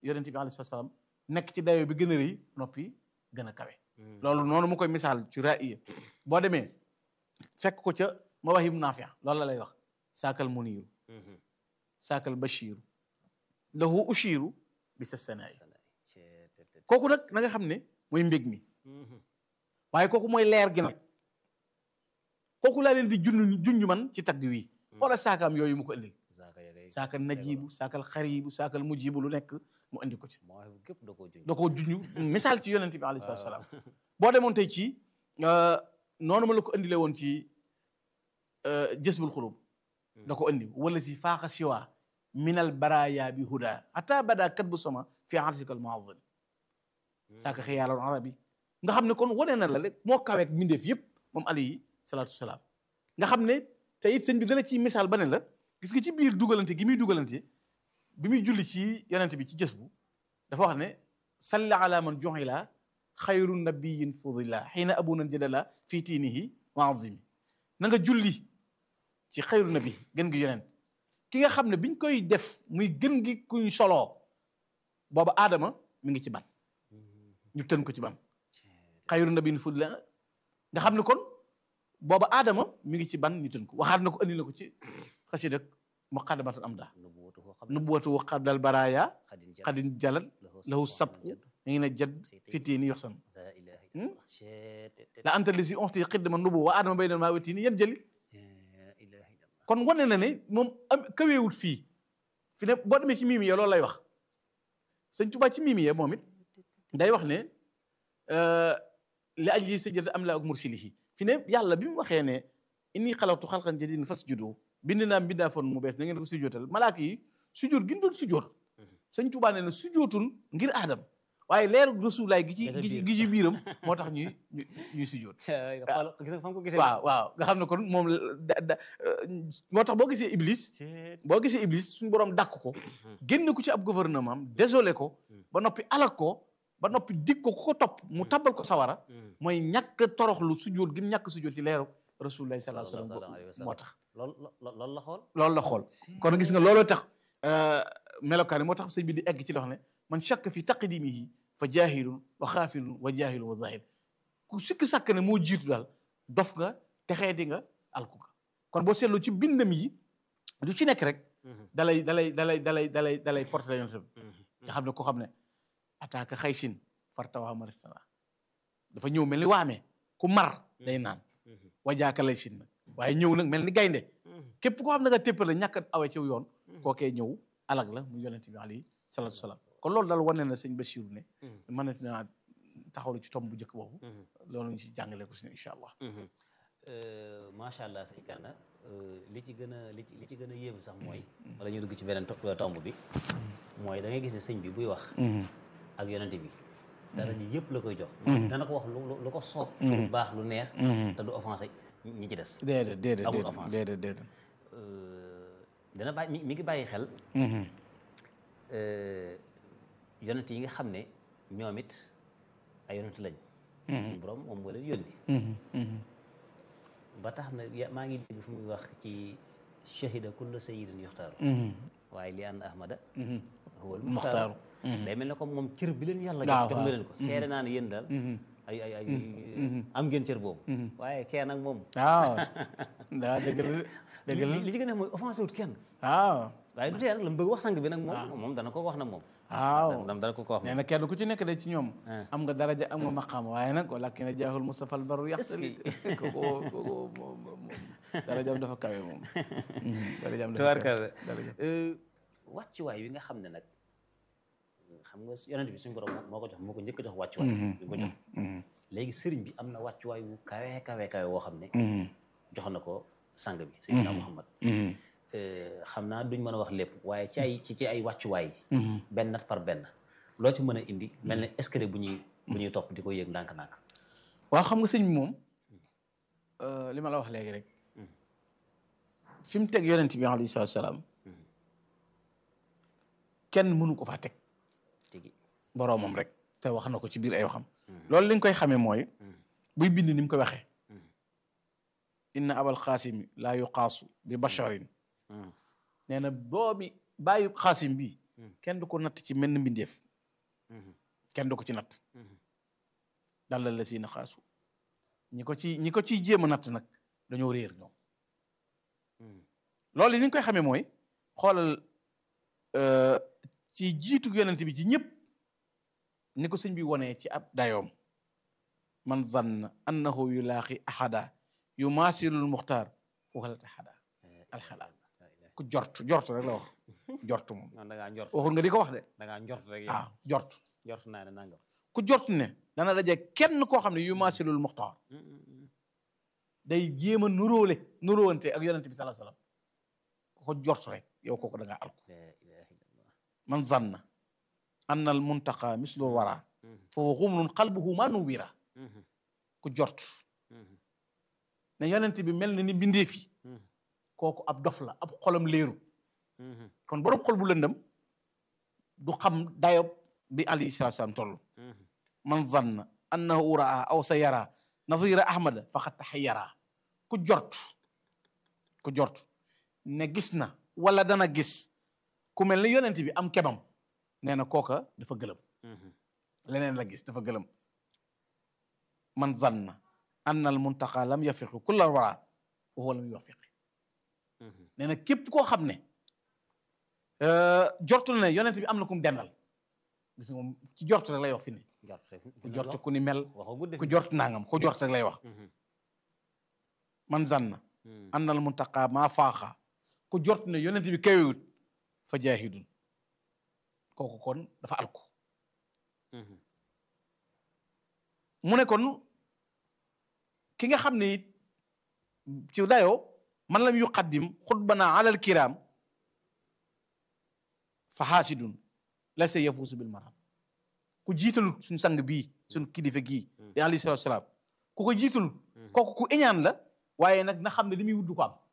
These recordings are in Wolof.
yonent bi alayhi salaam nekk ci dayoo bi gën a rëy noppi gën a kawe loolu noonu mu koy misaal ci ra'iya boo demee fekk ko ca mawahib naafi loolu la lay wax saakal muniiru saakal bashiru lahu ushiru bi sa sanaay kooku nag na nga xam ne mooy mbég mi waaye kooku mooy leer gi nag kooku laa leen di junj junj man ci tagg wi wala saakaam yooyu mu ko indil saakal najibu saakal xaribu saakal mujibu lu nekk mu indi ko ci da koo junj misaal ci yonente bi alayhi salaatu salaam boo demoon tey ci noonu ma la ko indilee woon ci jësbul xulub da ko indi wala si faaxa siwa minal baraya bi huda ata bada kat bu sama fi arsikal muazim saaka xiyaaloon arabi nga xam ne kon wane na la rek moo kaweek mbindeef yëpp moom alayhi salaatu salaam nga xam ne te it sëñ bi dala ciy misaal ba ne la gis nga ci biir dugalante gi muy dugalante bi muy julli ci yonente bi ci jës bu dafa wax ne salli ala man juxila xayru nabiyin fudila xiina abuna jadala fii tiinihi wa azimi na nga julli ci xayru nabi gën gi yonent ki nga xam ne biñ koy def muy gën gi kuñ soloo booba aadama mi ngi ci ban ñu tën ko ci ban xayru nabiyin fudila nga xam ne kon booba aadama mi ngi ci ban ñu tën ko waxaat na ko andi na ko ci xasida muqaddamatul amda nubuwatu qabdal baraya xadin jalal lahu sabku mi ngi ne jadd fitiini yoxsan la anta li si onti xidma nubu wa aadama bay maa wetiini yan jëli kon wane na ne moom am kaweewut fii fi ne boo demee ci miimi ya loolu lay wax sëñ Tuubaa ci miimi ya moom it day wax ne li ajli sajjada am la ak mursilihi fi ne yàlla bi mu waxee ne inni xalaqtu xalqan jadiidan fasjudu bind naa mbindaa fon mu bees na ngeen ko sujootal malaaka yi sujoot gi ñu doon sujoot sëñ Tuubaa nee na sujootul ngir aadam waaye leeru rasulaay gi ci gi ci biiram moo tax ñuy ñuy sujoot waaw waaw nga xam ne kon moom da moo tax boo gisee iblis boo gisee iblis suñu borom dàkk ko génn ko ci ab gouvernement am désolé ko ba noppi alak ko ba noppi dig ko ku ko topp mu tabal ko sawara mooy ñàkk toroxlu sujoot gi mu ñàkk sujoot ci leeru rasulaay sallallahu alayhi wasallam moo tax loolu la xool loolu la xool kon gis nga looloo tax melokaan yi moo tax sëñ bi di egg ci loo xam ne man shakka fi taqdimihi fa jaahilun wa xaafilun wa jaahilun wa zahir ku sikki sàkk ne moo jiitu daal dof nga texeedi nga alku nga kon boo seetloo ci bindam yi lu ci nekk rek dalay dalay dalay dalay dalay dalay porté la yonent bi nga xam ne ko xam ne attaque xaysin fartawaa maristana dafa ñëw mel ni waamee ku mar day naan wajaaka lay sin nag waaye ñëw nag mel ni gaynde képp koo xam ne nga téppale ñàkk a awe ci yoon kookee ñëw alag la mu yonent bi alayhi salaatu salaam kon loolu daal wane na sëñ Bachir ne mën na naa taxawlu ci tomb bu njëkk boobu loolu ñu ci jàngale ko si ne incha allah macha allah sëñ Gana li ci gën a li ci li ci gën a yéem sax mooy wala ñu dugg ci beneen tomb bi mooy da ngay gis ne sëñ bi buy wax ak yonent bi dara ji yëpp la koy jox dana ko wax lu ko soob lu baax lu neex te du offensé ñi ci des déedéet déedéet amul offense déedéet déedéet dana bàyyi mi ngi bàyyi xel yonent yi nga xam ne ñoom it ay yonent lañ suñu borom moom moo leen yónni ba tax na maa ngi dégg fu muy wax ci shahida kulla sayidin yuxtaaru waaye li ànd ahmada huwal muxtaaru day mel ne comme moom cër bi leen yàlla jox jox nga leen ko seede naa ne yéen daal ay ay ay am ngeen cër boobu waaye kee nag moom waaw daa dëgg la dëgg la li ci gën a mooy offensé wut kenn waaw waaye du tee nag la mu bëgg wax sang bi nag moom moom dana ko wax nag moom waaw dana ko ko wax nee na kenn ku ci nekk de ci ñoom am nga daraja am nga maqaam waaye nag walakin a jaaxul Mustafa al baru yaxtali kooku kooku darajaam dafa kawe moom darajaam dafa kawe wàccuwaay wi nga xam ne nag xam nga yonent bi suñu borom moo ko jox moo ko njëkk a jox wàccuwaay bi ko jox léegi sëriñ bi am na wàccuwaay wu kawe kawe kawe woo xam ne jox na ko sang bi Seydina Muhammad xam naa duñ mën a wax lépp waaye ci ay ci ci ay wàccuwaay benn nat par benn loo ci mën a indi mel ne escalier bu ñuy bu ñuy topp di ko yëg ndànk-ndànk waaw xam nga sëñ bi moom li ma la wax léegi rek fi mu teg yonent bi alayhi salaatu salaam kenn mënu ko faa teg tigi boroomam rek te wax na ko ci biir ay waxam loolu li nga koy xamee mooy buy bind ni mu ko waxee inna abal xaasim laa yuqaasu bi basharin nee na doomi bàyyi xaasim bi kenn du ko natt ci menn mbindeef kenn du ko ci natt dalla la si na xaasu ñi ko ci ñi ko ciy jéem a natt nag dañoo réer ñoom loolu ni ñu koy xamee mooy xoolal ci jiitu yonent bi ci ñëpp ni ko sëñ bi wonee ci ab dayoom man zanna annahu yulaaxi ahada yu maasilul muxtaar waxalata ahada alxalaal ku jort jort rek la wax jort moom non da ngaa njort waxul nga di ko wax de da ngaa njort rek yow ah jort njort naa ne nangam ku jort ne dana daje kenn koo xam ne yu maasilul muxtaar day jéem a nuróole nuróowante ak yonent bi sallallahu alayhi wasallam ku ko jort rek yow kooku da ngaa alku la ilaha illallah man zanna anna al muntaqa mislu wara fa huwa xumlun qalbuhu ma nuwira ku jort ne yonent bi mel na ni mbindeef yi kooku ab dof la ab xolam leeru kon borom xol bu lëndëm du xam dayob bi alayhi salatu salaam toll man zanna annahu raa aw sa yara nadira ahmada faqad taxayyara ku jort ku jort ne gis na wala dana gis ku mel ni yonent bi am kebam nee na kooka dafa gëlëm leneen la gis dafa gëlëm man zanna anna al muntaqa lam yafiqi kulla wara wa huwa lam yuwafiqi nee na képp koo xam ne jortul ne yonent bi am na ku mu dendal gis nga moom ci jort rek lay wax fi ne njort rek ku jort ku ni mel waxoo gudde ku jort nangam ku jort rek lay wax man zanna anna al muntaqa maa faaxa ku jort ne yonent bi kawewut fa jaahidun kooku kon dafa alku mu ne kon ki nga xam ne it ci dayoo man lam yuqaddim xutbana alal kiram fa xaasidun la sa yafuusu bil maram ku jiitalut suñ sang bii suñ kilifa gii di alayhi salaatu salaam ku ko jiitalut kooku ku iñaan la waaye nag na xam ne li muy wuddu ko am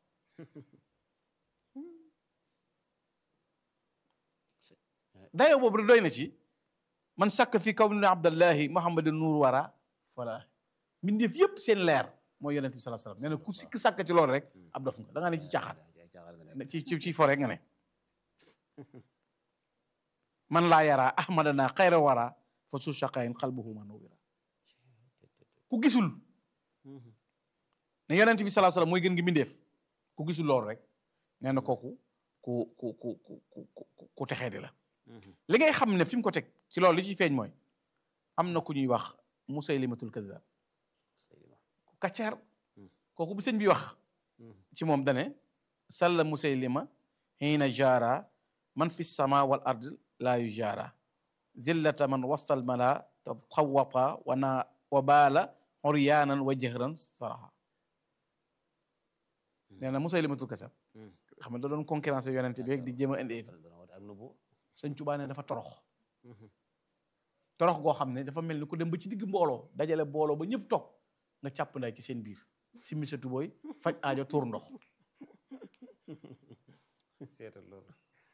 dayoo boobu rek doy na ci man sàkk fi kaw ni abdallahi muhammadin nuur wara voilà mbindeef yëpp seen leer mooy yonent bi sallallahu alayhi wasallam nee na ku sikk sàkk ci loolu rek ab dof nga da nga ne ci caaxaan ci ci ci fo rek nga ne man laa yara ahmadana xayra wara fa su shaqayin qalbuhu ma nuwira ku gisul ne yonent bi sallallahu alayhi wasallam mooy gën gi mbindeef ku gisul loolu rek nee na kooku ku ku ku ku ku ku texee di la li ngay xam ne fi mu ko teg ci loolu li ci feeñ mooy am na ku ñuy wax musaylimatul kazzab ku kaccaar kooku bu sëñ bi wax ci moom dane salla musaylima xiina jaara man fi sama wal ard laa yu jaara zillata man wastal mala taxawaqa wa na wa baala xoryaanan wa jëhran saraxa nee na musaylimatul kazzab xam ne da doon concurrence yonente bi rek di jéem a indi ak nubu sëñ Tuubaa ne dafa torox torox goo xam ne dafa mel ni ku dem ba ci digg mbooloo dajale mbooloo ba ñëpp toog nga càpp nday ci seen biir si mi sa tubooy faj aajo tuur ndox seetal loolu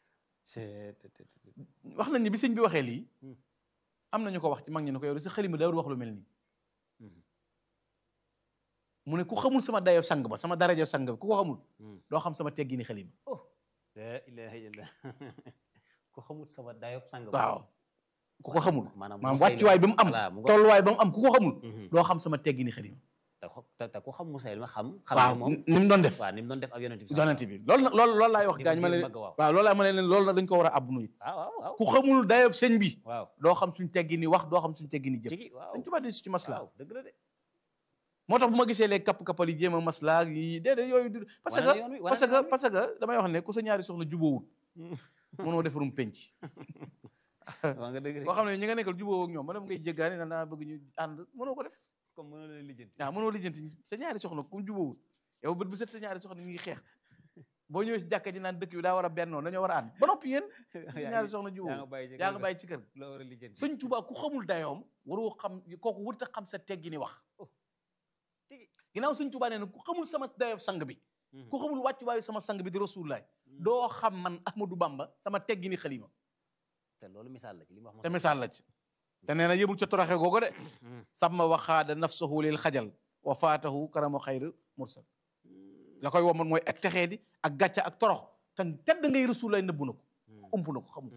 wax nañ ne bi sëñ bi waxee lii am na ñu ko wax ci mag ñi ne ko yow de sa xalima daawul wax lu mel nii mu ne ku xamul sama dayo sang ba sama darajo sang ba ku ko xamul doo xam sama teggini xalima la ilaha illallah ku xamul sama dayob sang waaw ku ko xamul maanaam maanaam wàccuwaay bi mu am voilà mu ngo- tolluwaay ba mu am ku ko xamul Mhm. doo xam sama teggini xalima te xo- te te ku xam Musaylima xam xam waaw ne moom ni mu doon def waaw ni mu doon def ak yonent bi yonent bi loolu nag loolu loolu laay wax Di gaañ ma di ne bëgg waaw. waaw loolu laay ma ne leen loolu nag dañ ko war a abbu nuyu waaw waaw waaw ku xamul dayob sëñ bi waaw doo xam suñ teggini wax doo xam suñ teggini jëf tigi waaw sëñ Tuubaa de su ci maslaa waaw dëgg la de moo tax bu ma gisee les kapp-kappal yi jéem a maslaa ak yi déedéet yooyu du parce wane na que yoon wi, wane parce na que yoon wi. parce que damay wax ne ku sa ñaari soxna jubóowul mënoo defarum penc waa nga dëgg de boo xam ne ñi nga nekkal jubóowoo ak ñoom ma dem ngay jéggaani na naa bëgg ñu ànd mënoo ko def comme mënoo leen lijjanti waaw mënoo lijjanti sa ñaari soxna ku jubóowul yow bët bu set sa ñaari soxna ñu ngi xeex boo ñëwee si jàkka ji naan dëkk bi daa war a bennoo dañoo war a ànd ba noppi yéen sa ñaari soxna yaa nga jubóowul bàyyi ci yaa kër nga ga. bàyyi ci kër loo war a lijjanti sëñ Tuubaa ku xamul dayoom waroo xam kooku wërta xam sa teggini wax tigi ginnaaw sëñ Tuubaa nee na ku xamul sama dayob sang bi Mhm. ku xamul wàccuwaayu sama sang bi di rasulullah doo xam man Ahmadou Bamba sama teggini xalima te loolu misaal la ci li mu wax te misaal la ci te nee na yëmul ca toroxe googu de sama waxaada nafsahu lil xajal wa faatahu karamu xayr mursal la koy woman mooy ak texee di ak gàcca ak torox te tedd ngay rasulullah nëbbu na ko ump na ko xamul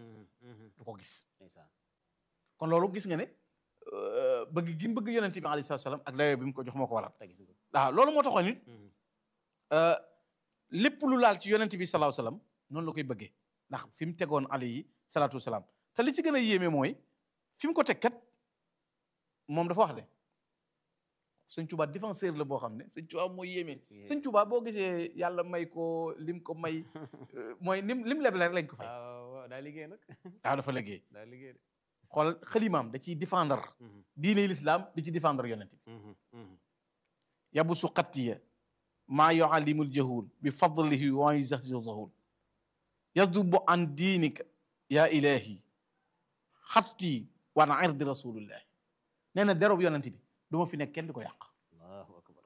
du ko gis ndeysaan kon loolu gis nga ne euh, bëgg gi mu bëgg yonent bi alayhi salaatu salaam ak dayoo bi mu ko jox moo ko waral te gis nga waaw loolu moo taxoon it euh, lépp lu laal ci yonent bi salaahu salaam noonu la koy bëggee ndax fi mu tegoon alayhi salaatu salaam te li ci gën a yéeme mooy fi mu ko teg kat moom dafa wax de sëñ Tuubaa défenseur la boo xam ne sëñ Tuubaa mooy yéeme sëñ Tuubaa boo gisee yàlla may ko lim ko may euh, mooy lim lim leble rek lañ ko fay waaw waaw daa liggéey nag waaw dafa liggéey daa liggéey de xool xalimaam da ciy défendre diine l'islam di ci défendre yonent bi yabusu xattiya maa yuallimul jahul bi fadlihi wa yuzahzihu zahul yadubu an diinika yaa ilahi xatti wa an irdi rasulillahi nee na derob yonent bi du ma fi nekk kenn di ko yàq allahu akbar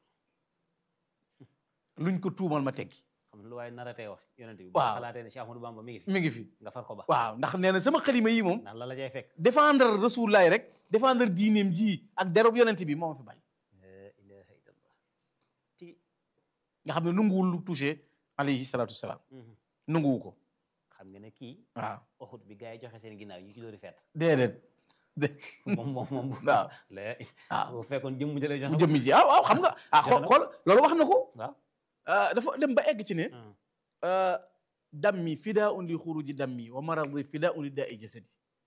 luñ ko tuumal ma teggi xam nga lu waaye naratee wax yonent bi Waaw. boo xalaatee ne Cheikh Ahmadou Bamba mi ngi fi mi ngi fi nga far ko ba waaw ndax nee na sama xalima yi moom naan la la cay fekk défendre rasulullahi rek défendre diineem ji ak derob yonent bi moo ma fi bàyyi la ilaha illallah ti nga xam ne nanguwul lu touché alayhi salatu wasalaam nanguwu ko xam nga ne kii waaw Uhud bi gars yi joxe seen ginnaaw yi ci dóori feet déedéet dé moom moom moom waaw la waaw bu fekkoon jëmm jëlee bu joxe jëmmi ji ah waaw xam nga ah xool na ko. xool loolu wax na ko waaw ah, dafa dem ba egg ci ne Hmm. ah, dammi fidaa un li xuruji dammi wa maradi fidaa un li daa i jasadi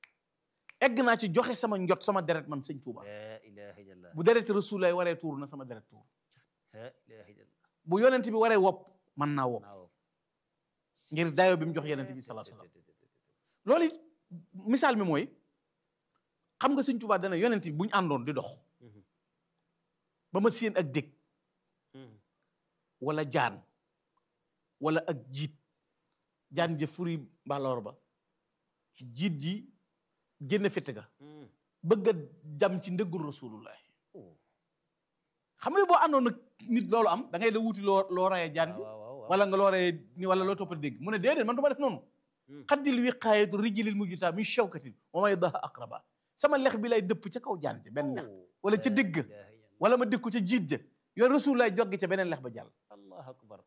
egg naa ci joxe sama njot sama deret man sëñ Tuuba la ilaha illallah bu deret rasulaay waree tuur na sama deret tuur la ilaha illallah bu yonent bi waree wopp man naa wopp naaw ngir dayo bi mu jox yonent bi sallallahu alayhi wasallam loolu it misaal mi mooy xam nga sëñ Tuuba dana yonent bi bu ñu àndoon di dox Mhm. ba ma séen ak dég Mhm. wala jaan wala ak jiit jaan ja furi mbaloor ba jiit ji génn fitt ga Mhm. bëgg a jam ci ndëggul rasulullah Oh. xam nga boo àndoon nag nit loolu am da ngay da wuti loo loo rayee jaan ji waaw waaw waaw wala nga loo rayee ni wala loo toppa dégg mu ne déedéet man du ma def noonu Hmm. xaddil wiqaayatu rijlil mujjuta min shawkatin wa may daha aqraba sama lex bi lay dëpp ca kaw jaan ji benn lex Oh. wala ca La digg ilaha illallah. wala ma dëkku ca jiit ja yoon rasulullah joggi ca beneen lex ba jàll allahu akbar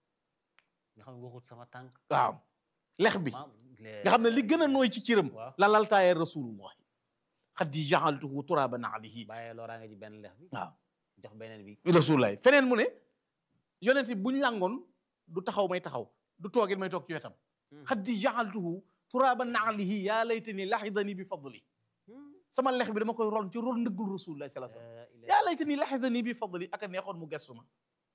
nga xam ne waxut sama tànk waaw lex bi maam nga xam ne li gën a nooy ci cëram waaw la laltaayee rasulullah xaddi jaxaltuhu turaban alayhi bàyyee looraa nga ci benn lex bi waaw jox beneen bi rasulullah feneen mu ne yonent bi bu ñu làngoon du taxaw may taxaw du toogit may toog ci wetam Hmm. xaddi jaxaltuhu turaban alayhi yaa laytani laxidani bi fadli Hmm. sama lex bi dama koy ron ci ron ndëggul rasulullah sallallahu alayhi La wasallam ilaha- yaa laytani laxidani bi fadli ak a neexoon mu gestu ma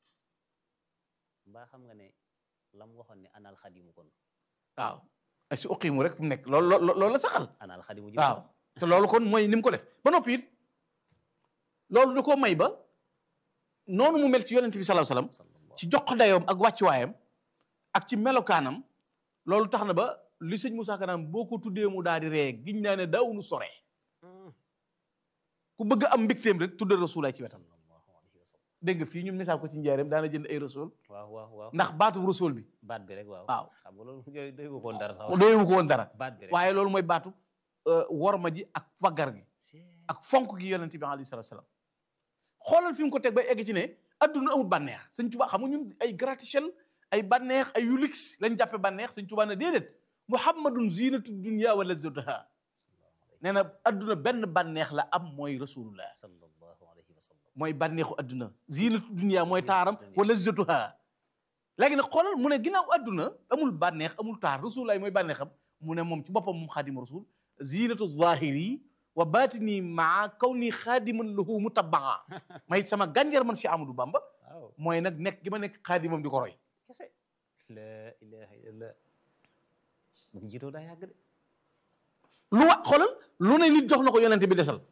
mbaa xam nga ne lam waxoon ne anal xadimu kon waaw ay si uqimu rek fu mu nekk loolu loolu loolu la saxal anal xadimu ji waaw te loolu kon mooy ni mu ko def ba noppi it loolu da koo may ba noonu mu mel ci yonent bi sallallahu alayhi wasallam sallallahu ci jox ko dayoom ak wàccuwaayam ak ci melokaanam loolu tax na ba li sëñ Moussa Ka naan boo ko tuddee mu daal di ree giñ naa ne daawunu sore Hmm. ku bëgg am mbégteem rek tuddee rasulaay ci wetam sallallahu alayhi wa sallam dégg nga fii ñun misaal ko ci njaareem daana jënd ay rasul waaw waaw waaw ndax baatu rasul bi baat bi rek waaw waaw xam nga loolu yooyu doy ko woon dara sax doyewu ko woon dara baat bi rek waaye loolu mooy baatu euh, worma ji ak faggar gi Chee. ak fonk gi yonent bi alayhi salaatu salaam xoolal fi mu ko teg bay egg ci ne adduna amul bànneex sëñ Tuubaa xam nga ñun ay gratte-ciel ay bànneex ay yu luxe lañ jàppe bànneex sëñ Tuubaa ne déedéet muhammadun zinatu dunya wa lazzatuha nee na adduna benn bànneex la am mooy rasulullah sallallahu alayhi wa sallam mooy bànneexu adduna zinatu dunya mooy taaram wa lazzatuha léegi nag xoolal mu ne ginnaaw adduna amul bànneex amul taar rasulullah mooy bànneexam mu ne moom ci boppam moom xaadimu rasul zinatu zahiri wa batini maa kaw nii xaadiman lahu mutabaa may sama gànjar man si Amadou Bamba waaw mooy nag nekk gi ma nekk xaadimam di ko roy kese la ilaha illallah bu njiitoo daa yàgg de lu wa xoolal lu ne nit jox na ko yonente bi desal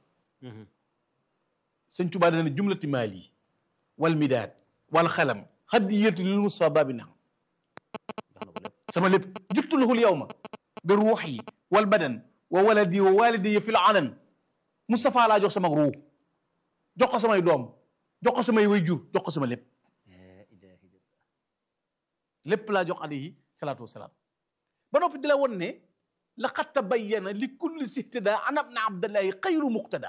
sëñ Tuubaa dana jumlati maali wal midaad wal xalam hadiyatu lil Mustafa babi naam jox na ko lépp sama lépp juttu lahul yawma bi ruuxi wal badan wa waladi wa walidi fil alan Mustafa laa jox sama ruux jox ko samay doom jox ko samay wayjur jox ko sama lépp la ilaha illallah lépp laa jox alayhi salaatu wasalaam ba noppi di la won ne laqad tabayyana li kulli sihtada an ibn abdallahi xayru muqtada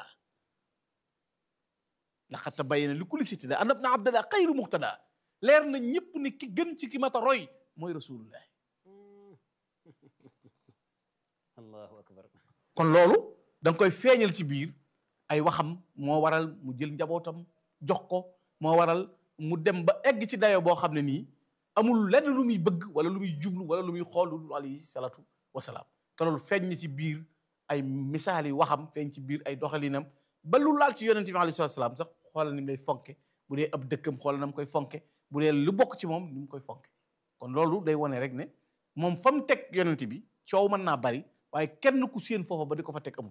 laqad tabayyana li kulli sihtada an ibn abdallahi xayru muqtada leer na ñëpp ni ki gën ci ki mata roy mooy rasulullah allahu akbar kon loolu da nga koy feeñal ci biir ay waxam moo waral mu jël njabootam jox ko moo waral mu dem ba egg ci dayo boo xam ne nii amul lenn lu muy bëgg wala lu muy jublu wala lu muy xool lu alayhi salaatu wasalaam te loolu feeñ na ci biir ay misaal yi waxam feeñ ci biir ay doxalinam ba lu laal ci yonente bi alayhi salaatu wasalaam sax xoolal ni mu lay fonke bu dee ab dëkkam xoolal na mu koy fonke bu dee lu bokk ci moom ni mu koy fonke kon loolu day wane rek ne moom fa mu teg yonente bi coow mën naa bari waaye kenn ku séen foofa ba di ko fa teg amul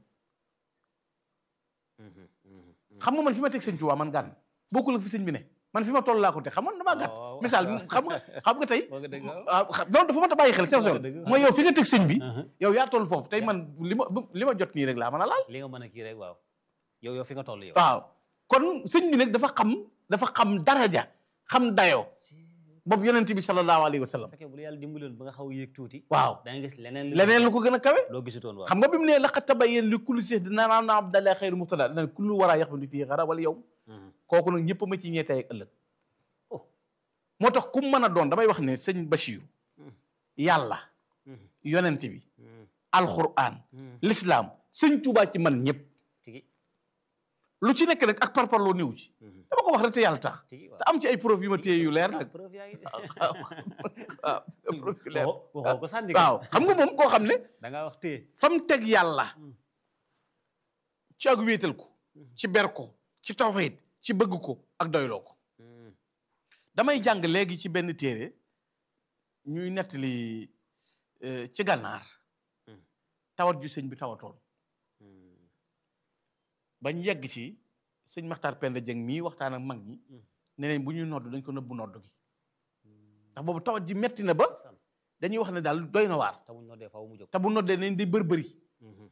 xam nga man fi ma teg sëñ Tuubaa man gànn bokkul ak fi sëñ bi ne man fi ma toll laa ko teg xam nga damaa gàtt waaw. misaal xam nga xam nga tey Wax nga dëgg, waaw. waaw xam loolu dafa mat a bàyyi xel seen Wax nga sol dëgg. mooy yow fi nga teg sëñ bi Uh-huh. yow yaa toll foofu tey man li ma li ma jot nii rek laa mën a laal li nga mën a kii rek waaw yow yow fi nga toll yow waaw kon sëñ bi nag dafa xam dafa xam daraja xam dayoo boobu yonent bi sallallahu alayhi wa sallam fekkee bu la yàlla dimbaloon ba nga xaw a yéeg tuuti waaw da nga gis leneen lu- leneen lu ko gën a kawe loo gisutoon waaw xam nga bi mu ne laqad tabayyana li kulli shay'in dina naan na abdallah xayru muxtada dana kullu wara yaxmadu fii xara wala yow Mhm. kooku nag ñëpp ma ci ñee tey ak ëllëg Oh. moo tax ku mu mën a doon damay wax ne sëñ Bachir Mhm. yàlla Mhm. yonent bi Mhm. alquran Mhm. l'islam sëñ Tuubaa ci man ñëpp tigi lu ci nekk rek ak parparloo néew ci Mhm. dama ko wax rek te yàlla tax tigi waaw te am ci ay preuve yu ma téye yu leer Ah, nag preuve yaa ngi waaw preuve yu leer waxoo waxoo ko sànni ko waaw xam nga moom koo xam ne da ngaa wax téye fa mu teg yàlla Mm. ci ak wéetal ko ci ber ko ci tawxiid ci bëgg ko ak doyloo ko Mhm. damay jàng léegi ci benn téere ñuy nettali euh, ci gànnaar Mm. tawat ju sëñ bi tawatoon Mhm. bañ yegg ci sëñ Maxtaar Penda Jeng mii waxtaan ak mag ñi Mm. ne leen bu ñuy nodd dañ ko nëbbu nodd gi ndax boobu tawat ji metti na ba San. dañuy wax ne daal doy na waar te buñ noddee faaw mu jóg te bu noddee nañ di bërbëri Mhm.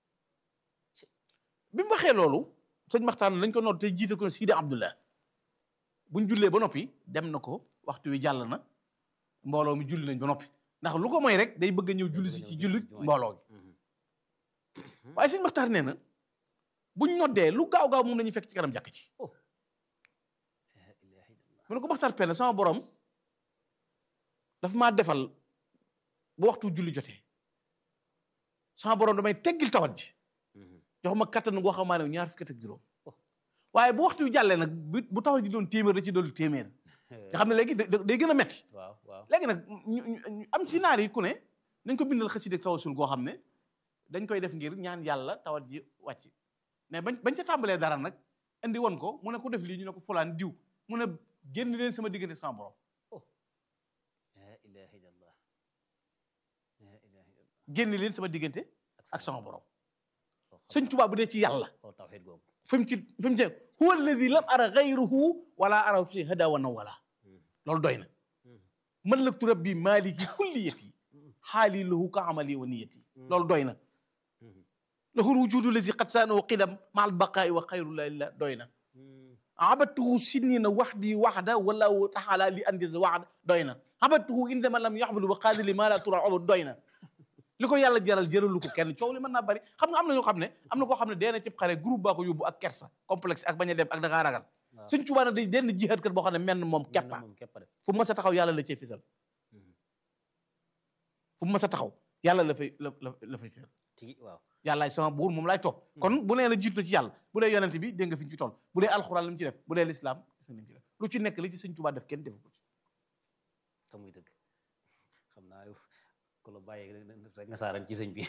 bi mu waxee loolu sëñ Maxtaar lañ ko nodd te jiite ko Sidi Abdullah buñ jullee ba noppi dem na ko waxtu wi jàll na mbooloo mi julli nañ ba noppi ndax lu ko mooy rek day bëgg a ñëw julli si ci julli mbooloo gi Mhm. waaye sëñ Maxtaar nee na buñ noddee lu gaaw gaaw moom la ñuy fekk ci kanam jàkk ci La ilaha illallah. mu ne ko Maxtaar Penda sama borom dafa maa defal bu waxtu julli jotee sama borom damay teggil tawat ji Mhm. jox ma kattan goo xamaa ne ñaar fukki at ak juróom Oh. waaye bu waxtu wi jàllee nag bu bu tawat ji doon téeméer da ci doon téeméer nga xam ne léegi da- da- day gën a metti waaw waaw léegi nag ñu ñu- ñu am ci naar yi ku ne nañ ko bindal xasida ak tawasul goo xam ne dañ koy def ngir ñaan yàlla tawat ji wàcc mais bañ bañ ca tàmbalee dara nag indi woon ko mu ne ku def lii ñu ne ko fulaan diw mu ne génn leen sama diggante sama borom La ilaha illallah. La ilaha illallah. génn leen sama diggante ak sama borom Xool- sëñ Tuubaa bu dee ci yàlla xool tawxiid googu fi mu ci fi mu ci huwa alladi lam ara gayruhu wala ara fi hada wa nawala Mhm. loolu doy na Mhm. mallaktu rabbi maliki kulliyati xaali lahu ka amali wa niyati loolu doy na Mhm. lahu lwujudu lazi qad saanahu qidam ma albaqaai wa xayru la illa doy na Mhm. abadtuhu sinnina waxdi waxda wallahu taala li andiza waxda doy na abadtuhu indama lam yaxbud wa qaadi li ma la tura obud doy na li ko yàlla jaral jëralu ko kenn coow li mën naa bari xam nga am na ñoo xam ne am na koo xam ne dee na cib xare groupe baa ko yóbbu ak kersa complexe ak bañ a dem ak da ngaa ragal Waaw. suñ Tuubaa na day denn jihaad kat boo xam ne menn moom Mel na keppa moom képp a def. fu mu mas a taxaw yàlla la cee fisal Mhm. fu mu mas a taxaw yàlla la fay la la la fay fisal tigi waaw yàllaay sama buur moom laay topp kon bu nee la jiitu ci yàlla bu dee yonent bi dégg nga fi ñu ci toll bu dee alxuraan li mu ci def bu dee lislaam gis nga li mu ci def lu ci nekk li ci sëñ Tuubaa def kenn defu ko ci te muy dëgg xam naa yow ku la bàyyee rek nga saaran ci sëñ bi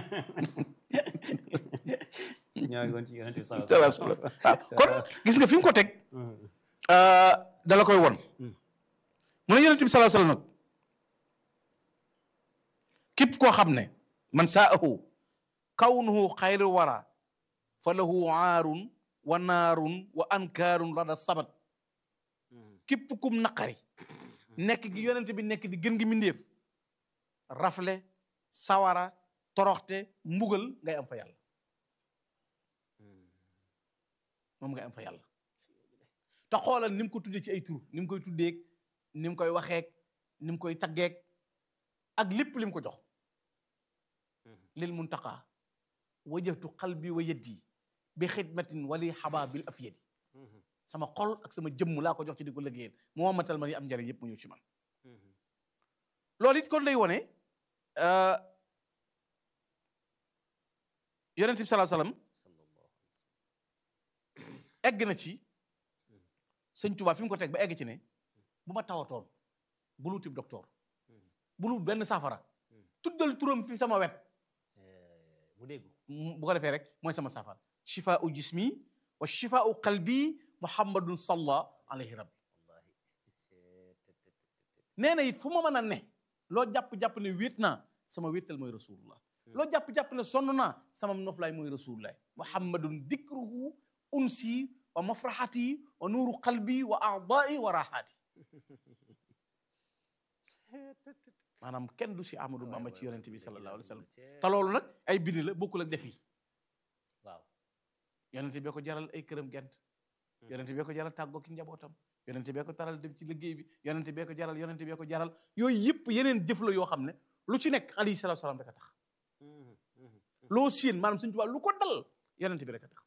ñoo ngi woon ci yonent bi sallallahu alayhi wa sallam. waaw kon gis nga fi mu ko teg Mhm. dala koy won Mm. mu ne yonent bi sallallahu alayhi wa sallam nag képp koo xam ne man saahu kawnuhu xayru wara fa lahu aarun wa naarun wa ankaarun rada sabat Mhm. képp kum naqari nekk gi yonent bi nekk di gën gi mindéef rafle sawara toroxte mbugal ngay am fa yàlla Mhm. moom ngay am fa yàlla te xoolal ni mu ko tuddee ci ay tur ni mu koy tuddeeg ni mu koy waxeek ni mu koy taggeek ak lépp li mu ko jox Mhm. lil muntaqa wajjahtu qalbi wa yaddi bi xidmatin wali xaba bil afyadi Mhm. sama xol ak sama jëmm laa ko jox ci di ko liggéeyal mu wammatal ma yi am njariñ yëpp mu ñëw ci man Mhm. loolu it kon lay wone euh, yonent bi sallallahu alayhi wasallam sallallahu egg na ci sëñ Tuubaa fi mu ko teg ba egg ci ne bu ma tawatoon bul wutib docteur bul wut benn saafara tuddal turam fi sama wet mu dégg bu ko defee rek mooy sama saafara shifaau jismi wa shifaau qalbi muhammadun salla alayhi rabbi wallahi nee na it fu ma mën a ne loo jàpp-jàpp ne wéet naa sama wéetal mooy rasulullah loo jàpp-jàpp ne sonn naa sama noflaay mooy rasulullah muhammadun dikruhu unsi wa mafraxati wa nuuru qalbi wa aadai wa raxaati maanaam kenn du si Ahmadou Bamba ci yonente bi sallallahu alayhi wa sallam te loolu nag ay bind la bokkul ak def yi waaw yonente bee ko jaral ay këram gent yonente bee ko jaral tàggoo ki njabootam yonente bee ko taral dem ci liggéey bi yonente bee ko jaral yonente bee ko jaral yooyu yëpp yeneen jëf la yoo xam ne lu ci nekk alayhi salaatu salaam rek a tax loo siin maanaam suñu tubaab lu ko dal yonente bi rek a tax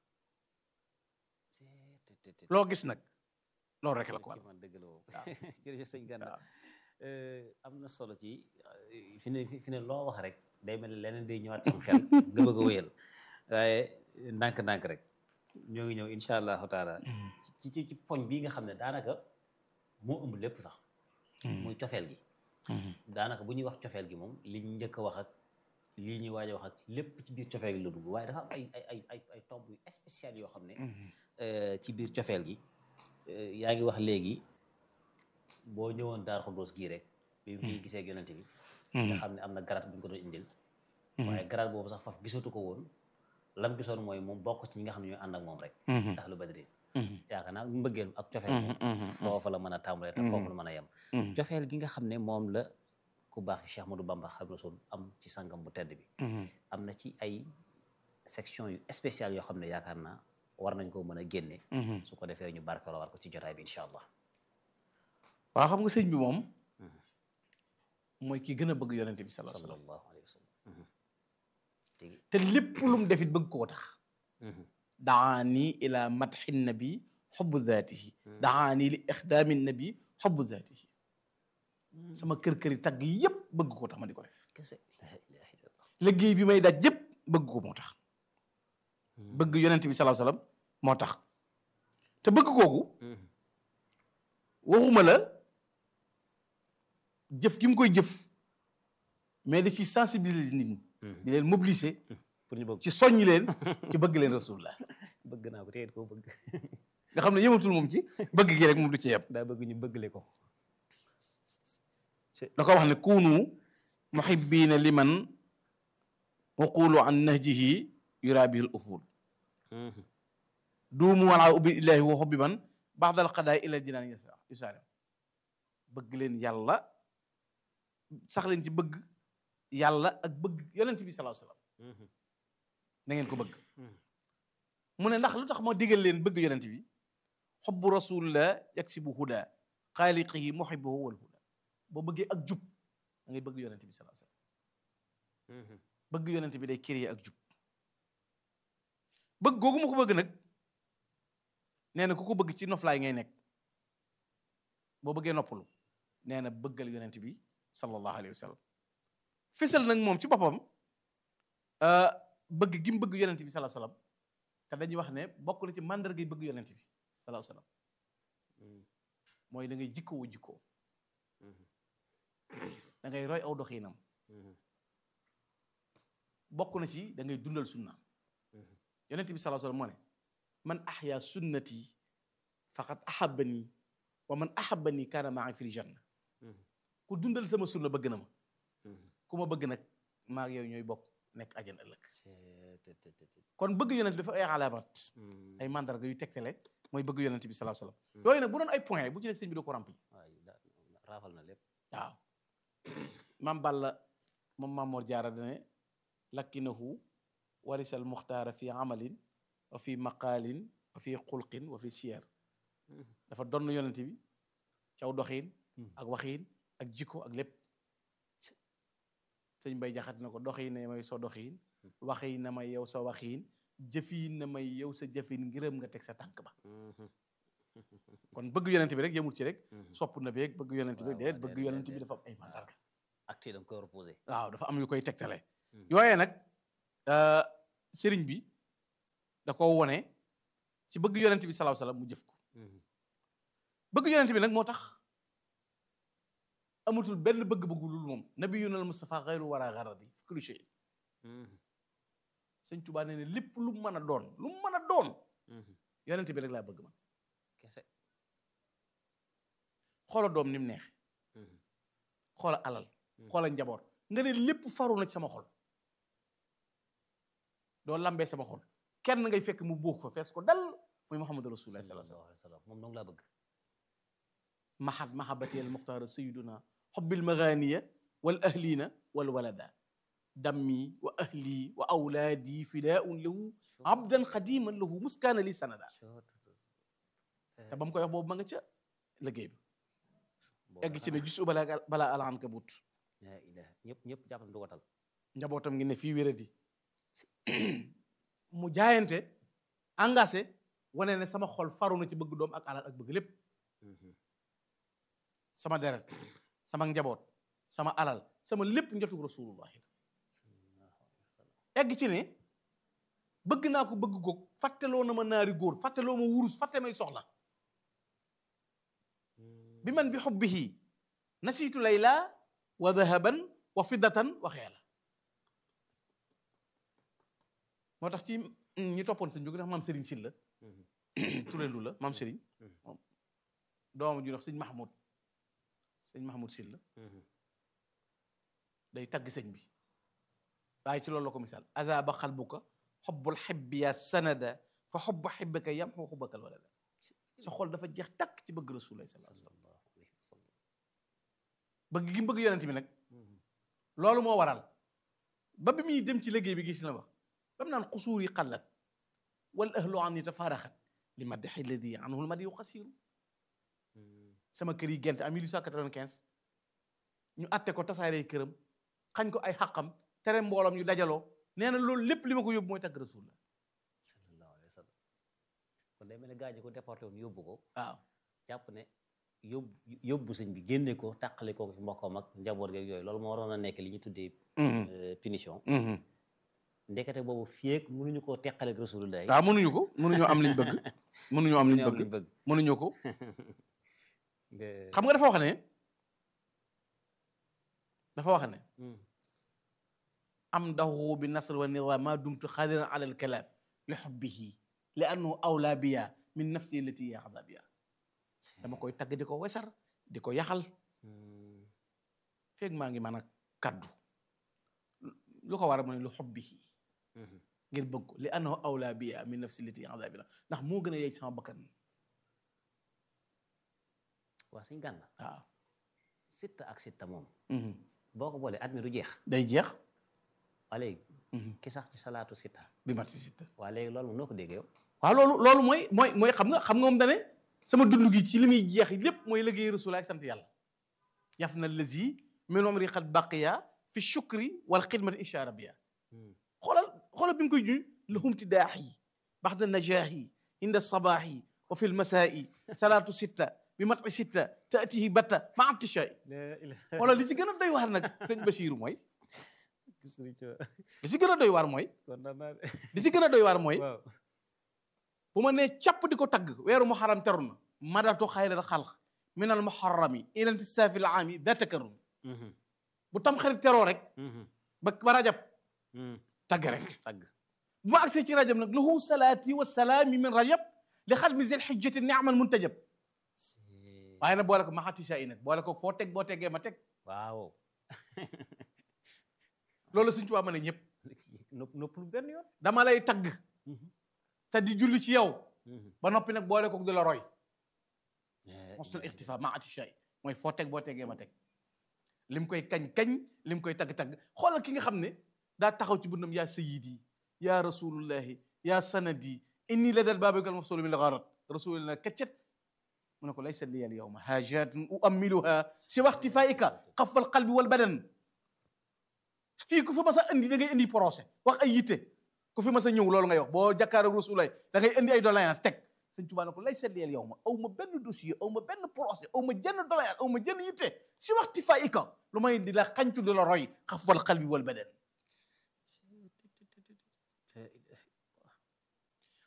loo gis nag loolu rek la ko ci waral man dëgg la moom waaw. jërëjëf sëñ Gana waaw. am na solo ci fi ne fi ne loo wax rek day mel ne leneen day ñëwaat sama xel nga bëgg a wéyal waaye ndànk-ndànk rek ñoo ngi ñëw incha allahu taala ci ci ci poñ bii nga xam ne daanaka moo ëmb lépp sax muy cofeel gi daanaka bu ñuy wax cofeel gi moom li ñu njëkk a wax ak lii ñuy waaj a wax ak lépp ci biir cofeel gi la dugg waaye dafa am ay ay ay ay ay tomb yu spécial yoo xam ne euh, ci biir cofeel gi euh, yaa ngi wax léegi boo ñëwoon daar xuddoos gii rek bi mu fi gisee ak yonente bi nga xam ne am na garaat bu ñu ko doon indil waaye garaat boobu sax faf gisatu ko woon lam gisoon mooy moom bokk ci ñi nga xam ne ñooy ànd ak moom rek ndax lu badri yaakaar naa mbëggeel ak cofeel moom foofa la mën a tàmbalee te foofu la mën a yem cofeel gi nga xam ne moom la ku baax Cheikh Ahmadou Bamba Xaadimu Rasuul am ci sangam bu tedd bi am na ci ay section yu spécial yoo xam ne yaakaar naa war nañ koo mën a génne su ko defee ñu barkeeloo war ko ci jotaay bi incha allah waaw xam nga sëñ bi moom mooy ki gën a bëgg yonente bi sallallahu alayhi wa sallam sallallahu alayhi wa sallam tigi te lépp lu mu defit bëgg koo tax daani ila madxi nabi xubbu zaatihi daani li ixdaami nabi xubbu zaatihi sama kër-këri tagg yépp bëgg koo tax ma di ko def kese la ilaha illallah liggéey bi may daj yépp bëgg ko moo tax bëgg yonente bi sallallahu alayhi wa sallam moo tax te bëgg kooku waxuma la jëf gi mu koy jëf mais da ci sensibiliser nit ñi di leen mobiliser pour ñu bëgg ci soññi leen ci bëgg leen rasulullah bëgg naa ko téye koo bëgg nga xam ne yëmatul moom ci bëgg gi rek moom du ci yem daa bëgg ñu bëggle ko da ko wax ne kunu muhibbina liman waqulu an nahjihi yura bihi al uful duumu wala ubbi illahi wa hubbi man baxdal qadaay ila jinaan yusaari bëgg leen yàlla sax leen ci bëgg yàlla ak bëgg yonent bi sallallahu alayhi wasallam na ngeen ko bëgg mu ne ndax lu tax ma digal leen bëgg yonent bi xubbu rasulillah yaksibu huda xaaliqihi muhibbuhu wal huda boo bëggee ak jub da ngay bëgg yonent bi sallallahu alayhi wasallam bëgg yonent bi day créer ak jub bëgg googu ma ko bëgg nag nee na ku ko bëgg ci noflaay ngay nekk boo bëggee noppalu nee na bëggal yonent bi sallallahu alayhi wa sallam fisal nag moom ci boppam bëgg gi mu bëgg yonent bi sallallahu alayhi wa sallam te dañuy wax ne bokk na ci màndarga yi bëgg yonent bi sallallahu alayhi wa sallam mooy da ngay jikkoo jikkoo da ngay roy aw doxiinam bokk na ci da ngay dundal sunnaam yonent bi sallallahu alayhi wa sallam moo ne man ahya sunnati faqad ahabbani wa man ahabbani kaana maa fil janna ku dundal sama sunna bëgg na ma ku ma bëgg nag maa ak yow ñooy bokk nekk ajan ëllëg kon bëgg yonent dafa ay alaamat ay mandarga yu tegtale mooy bëgg yonent bi sallallahu alayhi wasallam yooyu nag bu doon ay point bu ci nekk sëñ bi doo ko rempli waay raafal na lépp waaw maam Balla moom Maam Mor Jaara dane lakkinahu warisal muxtaara fi amalin wa fi maqaalin wa fi xulqin wa fi siyar dafa donn yonent bi caw doxiin ak waxiin ak jikko ak lépp sëñ Mbay Jaxate na ko doxiin na may soo doxiin waxiin na may yow sa waxiin jëfiin na may yow sa jëfiin ngërëm nga teg sa tànk ba kon bëgg yonent bi rek yemul ci rek sopp na beeg bëgg yonent bi déet bëgg yonent bi dafa am ay mandarga acte da nga koy reposé waaw dafa am yu koy tegtale yooyee nag sëriñ bi da ko wone ci bëgg yonent bi salaahu salaam mu jëf ko bëgg yonent bi nag moo tax amatul benn bëgg-bëggu lul moom nabiyuna al mustafa xayru wara garadi fi kulli shay sëñ Tuubaa nee ne lépp lu mu mën a doon lu mu mën a doon yonent bi rek laa bëgg man kese xoola doom ni mu neexe xoola alal xoola njaboot nga ne lépp faru na ci sama xol doo lambee sama xol kenn ngay fekk mu buux fa fees ko dal muy Muhammadu Rasulullah sallallahu sallallahu alayhi wa sallam moom noonu laa bëgg mahad mahabati al muxtaara sayiduna xobbil maganiya wal ahlina wal walada dammi wa ahli wa awlaadi fidaun lahu abdan xadiman lahu muskaana li sanada te ba mu koy wax boobu ma nga ca liggéey ba egg ci ne gis bala balaa alaan ka but la ilaha ñëpp ñëpp jàpp na du ko tal njabootam ngi ne fii wéradi mu jaayante engagé wane ne sama xol faru na ci bëgg doom ak alal ak bëgg lépp sama deret sama njaboot sama alal sama lépp njotug rasulullah egg ci ne bëgg naa ko bëgg goog fàtteloo na ma naari góor fàtteloo ma wurus fàtte may soxla bi man bi xubbihi nasiitu layla wa dahaban wa fiddatan wa xeela moo tax ci ñi toppoon sëñ bi ndax maam Serigne Sylla turendu la maam Serigne moom doomam ju wax sëñ Mahmoud sëñ Mahmoud Sylla day tagg sëñ bi waaye ci loolu la ko misaal azaba xalbuka xobbul xibbi ya sanada fa xobba xibbika yam xoo xubbakal walada sa xol dafa jeex takk ci bëgg rasulullah sallallahu alayhi wasallam sallallahu alayhi wa sallam bëgg gi mu bëgg yonent bi nag loolu moo waral ba bi muy dem ci liggéey bi gis na wax ba mu naan xusuur yi xallat wal ahlu an yi tafaaraxat li maddaxi ladi anhu lmadi yu xasiru sama kër yi gent en 1895 ñu atte ko tasaaree këram xañ ko ay xaqam tere mbooloom ñu dajaloo nee na loolu lépp li ma ko yóbbu mooy tagg rasulullah sallallahu alayhi wa sallam kon day mel ne gaa ñi ko déporté woon yóbbu ko waaw jàpp ne yóbbu yóbbu sëñ bi génne ko tàqali ko ci mbokkam ak njaboot geeg yooyu loolu moo waroon a nekk li ñu tuddee euh, punition ndekete boobu fieeg mënuñu koo teqaleeg rasulullah yi waaw mënuñu ko mënuñoo am liñ bëgg mënuñoo am liñ mënuñu am bëgg liñ bëgg mënuñu ko nga- xam nga dafa wax ne dafa wax ne Hmm. am dahu bi nasr wa nira ma dumtu xadiran ala alkalaam li xubbihi li annahu awlaa biya min nafsi allati yaxda biya dama koy tagg di ko wesar di ko yaxal Hmm. feeg maa ngi mën a kaddu lu ko war a mu ne li xubbihi Mhm. ngir bëgg ko li annahu awlaa biya min nafsi allati yaxda biya ndax moo gën a yey sama bakkan waa sëñ gànna waaw sitta ak sitta moom Mhm. boo ko boolee at mi du jeex day jeex waa léegi Mhm. ki sax ci salaatu sitta bi mat si sitta waa léegi loolu moom noo ko déggee yow waaw loolu loolu mooy mooy mooy xam nga xam nga moom dane sama dund gi ci li muy jeex lépp mooy liggéey rasul ak sant yàlla yaf na lazi min umri qad baqiya fi shukri wal xidmati insha rabbiya xoolal xoolal bi mu koy juñ lahum tidaaxi baxda najaahi inda sabaaxi wa fi lmasaa'i salaatu sitta bi mati sitta taatihi batta ma antishaai xoolal li ci gën a doy waar nag sëñ Basiiru mooy li ci gën a doy waar mooy li ci gën a doy waar mooy waaw bu ma nee capp di ko tagg weeru muharram teru na madatu xayral xalq min al muharrami ila intisaafi al aami da takarrum bu tam xarit teroo rek ba ba rajab tagg rek tagg bu ma agsee ci rajab nag lahu salaati wa salaami min rajab li xadmi zil xijjati niamal muntajab waaye nag boole ko maxati saa yi nag boole ko foo teg boo teggee ma teg waaw loolu suñ tubaab ma ne ñëpp nopp nopplu benn yoon dama lay tagg te di julli ci yow ba noppi nag boole ko di la roy mostul ixtifa maxati saa yi mooy foo teg boo teggee ma teg lim koy kañ-kañ lim koy tagg-tagg xoolal ki nga xam ne daa taxaw ci bundam yaa sayidi yaa rasulullahi yaa sanadi inni la dal baabikal mafsulu min lgarat rasulillah kaccet mu ne ko laysa liya al yawma hajatun uammiluha si waxtifaika xafal qalbi wal badan fii ku fi mas a indi da ngay indi procès wax ay yitte ku fi mas a ñëw loolu ngay wax boo jàkkaar ak rasulullah da ngay indi ay doléance teg sëñ Tuubaa ne ko laysa liya al yawma aw ma benn dossier aw ma benn procès aw ma jenn doléance aw ma jenn yitte si waxtifaika lu may di la xancu di la roy xafal qalbi wal badan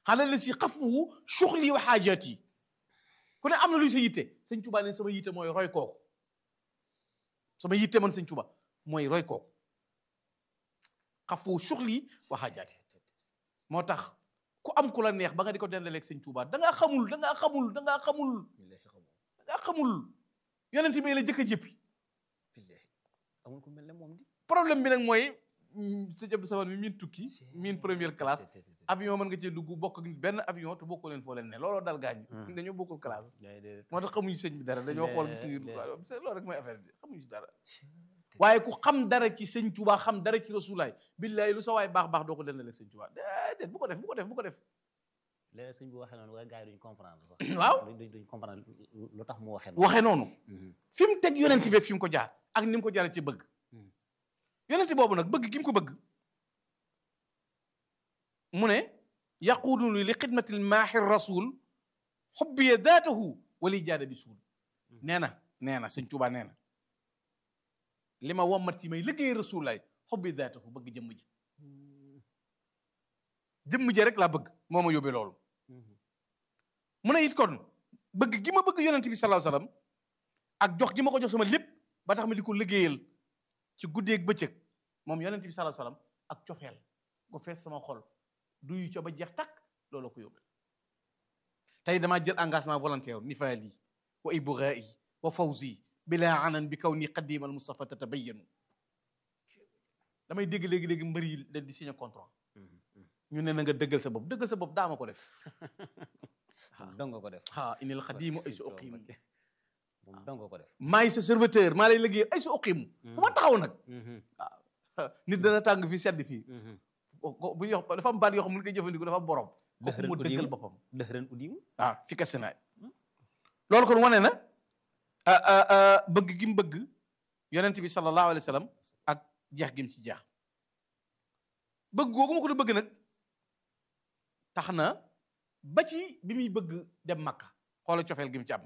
xale la si xafuwu suxli wa xaajaat yi ku ne am na luy sa yitte sëñ Tuba ne sama yitte mooy roy kooku sama yitte man sëñ Tuba mooy roy kooku xafuwu suxli wa xaajaat yi moo tax ku am ku la neex ba nga di ko dendaleeg sëñ Tuba da ngaa xamul da ngaa xamul da ngaa xamul da ngaa xamul yonent bi la jëkk a jëppi amul ku mel ne moom di problème bi nag mooy sa jab saman mi miin tukki miin première classe avion mën nga cee dugg bokk ak benn avion te bokkoo leen foo leen ne looloo dal gaañ dañoo bokkul classe moo tax xamuñu sëñ bi dara dañoo xool gis loolu rek mooy affaire bi xamuñu si dara waaye ku xam dara ci sëñ Tuubaa xam dara ci rasulaay billaay lu sa waay baax baax doo ko dendaleeg sëñ Tuubaa déedéet bu ko def bu ko def bu ko def léeg sëñ bi waxee noonu waaye gars yi duñ comprendre sax waaw duñ duñ comprendre lu tax mu waxee waxee noonu fi mu teg yonent bi fi mu ko jaar ak ni mu ko jaaree ci bëgg yonent boobu nag bëgg gi mu ko bëgg mu ne yaquuduni li xidmatil maaxi rasul xubbiya daatahu wali jaada bi suul nee na nee na sëñ Tuubaa nee na li ma wommat ci may liggéey rasulaay xubbi daatahu bëgg jëmm ji jëmm ji rek laa bëgg moo ma yóbbee loolu mu ne it kon bëgg gi ma bëgg yonent bi sallallahu alayhi wasallam ak jox gi ma ko jox sama lépp ba tax ma di ko liggéeyal ci guddeeg bëccëg moom yonent bi sallallahu alayhi wasallam ak cofeel gu fees sama xol duyu co ba jeex takk looloo ko yóbbal tey damaa jël engagement volontaire nifaali wa ibrai wa fawzi bila anan bi kaw ni qadim al mustafa tatabayanu damay dégg léegi-léegi mbër yi leen di signé contrat ñu ne na nga dëggal sa bopp dëggal sa bopp daama ko def moom dong ko def ah inil xadimu ay sa uqimu moom dong ko def maay sa serviteur maa lay liggéey ay sa uqimu fu ma taxaw nag nit dana tàng fii sedd fii bu ñu wax dafa am baat yoo xam ne koy jëfandikoo dafa am borom kooku mu dëggal boppam dëxëran udimu waaw fi kese naay loolu kon wane na bëgg gi mu bëgg yonent bi sallallahu alayhi wa sallam ak jeex gi mu ci jeex bëgg googu ma ko da bëgg nag tax na ba ci bi muy bëgg dem Makka xoola cofeel gi mu ci am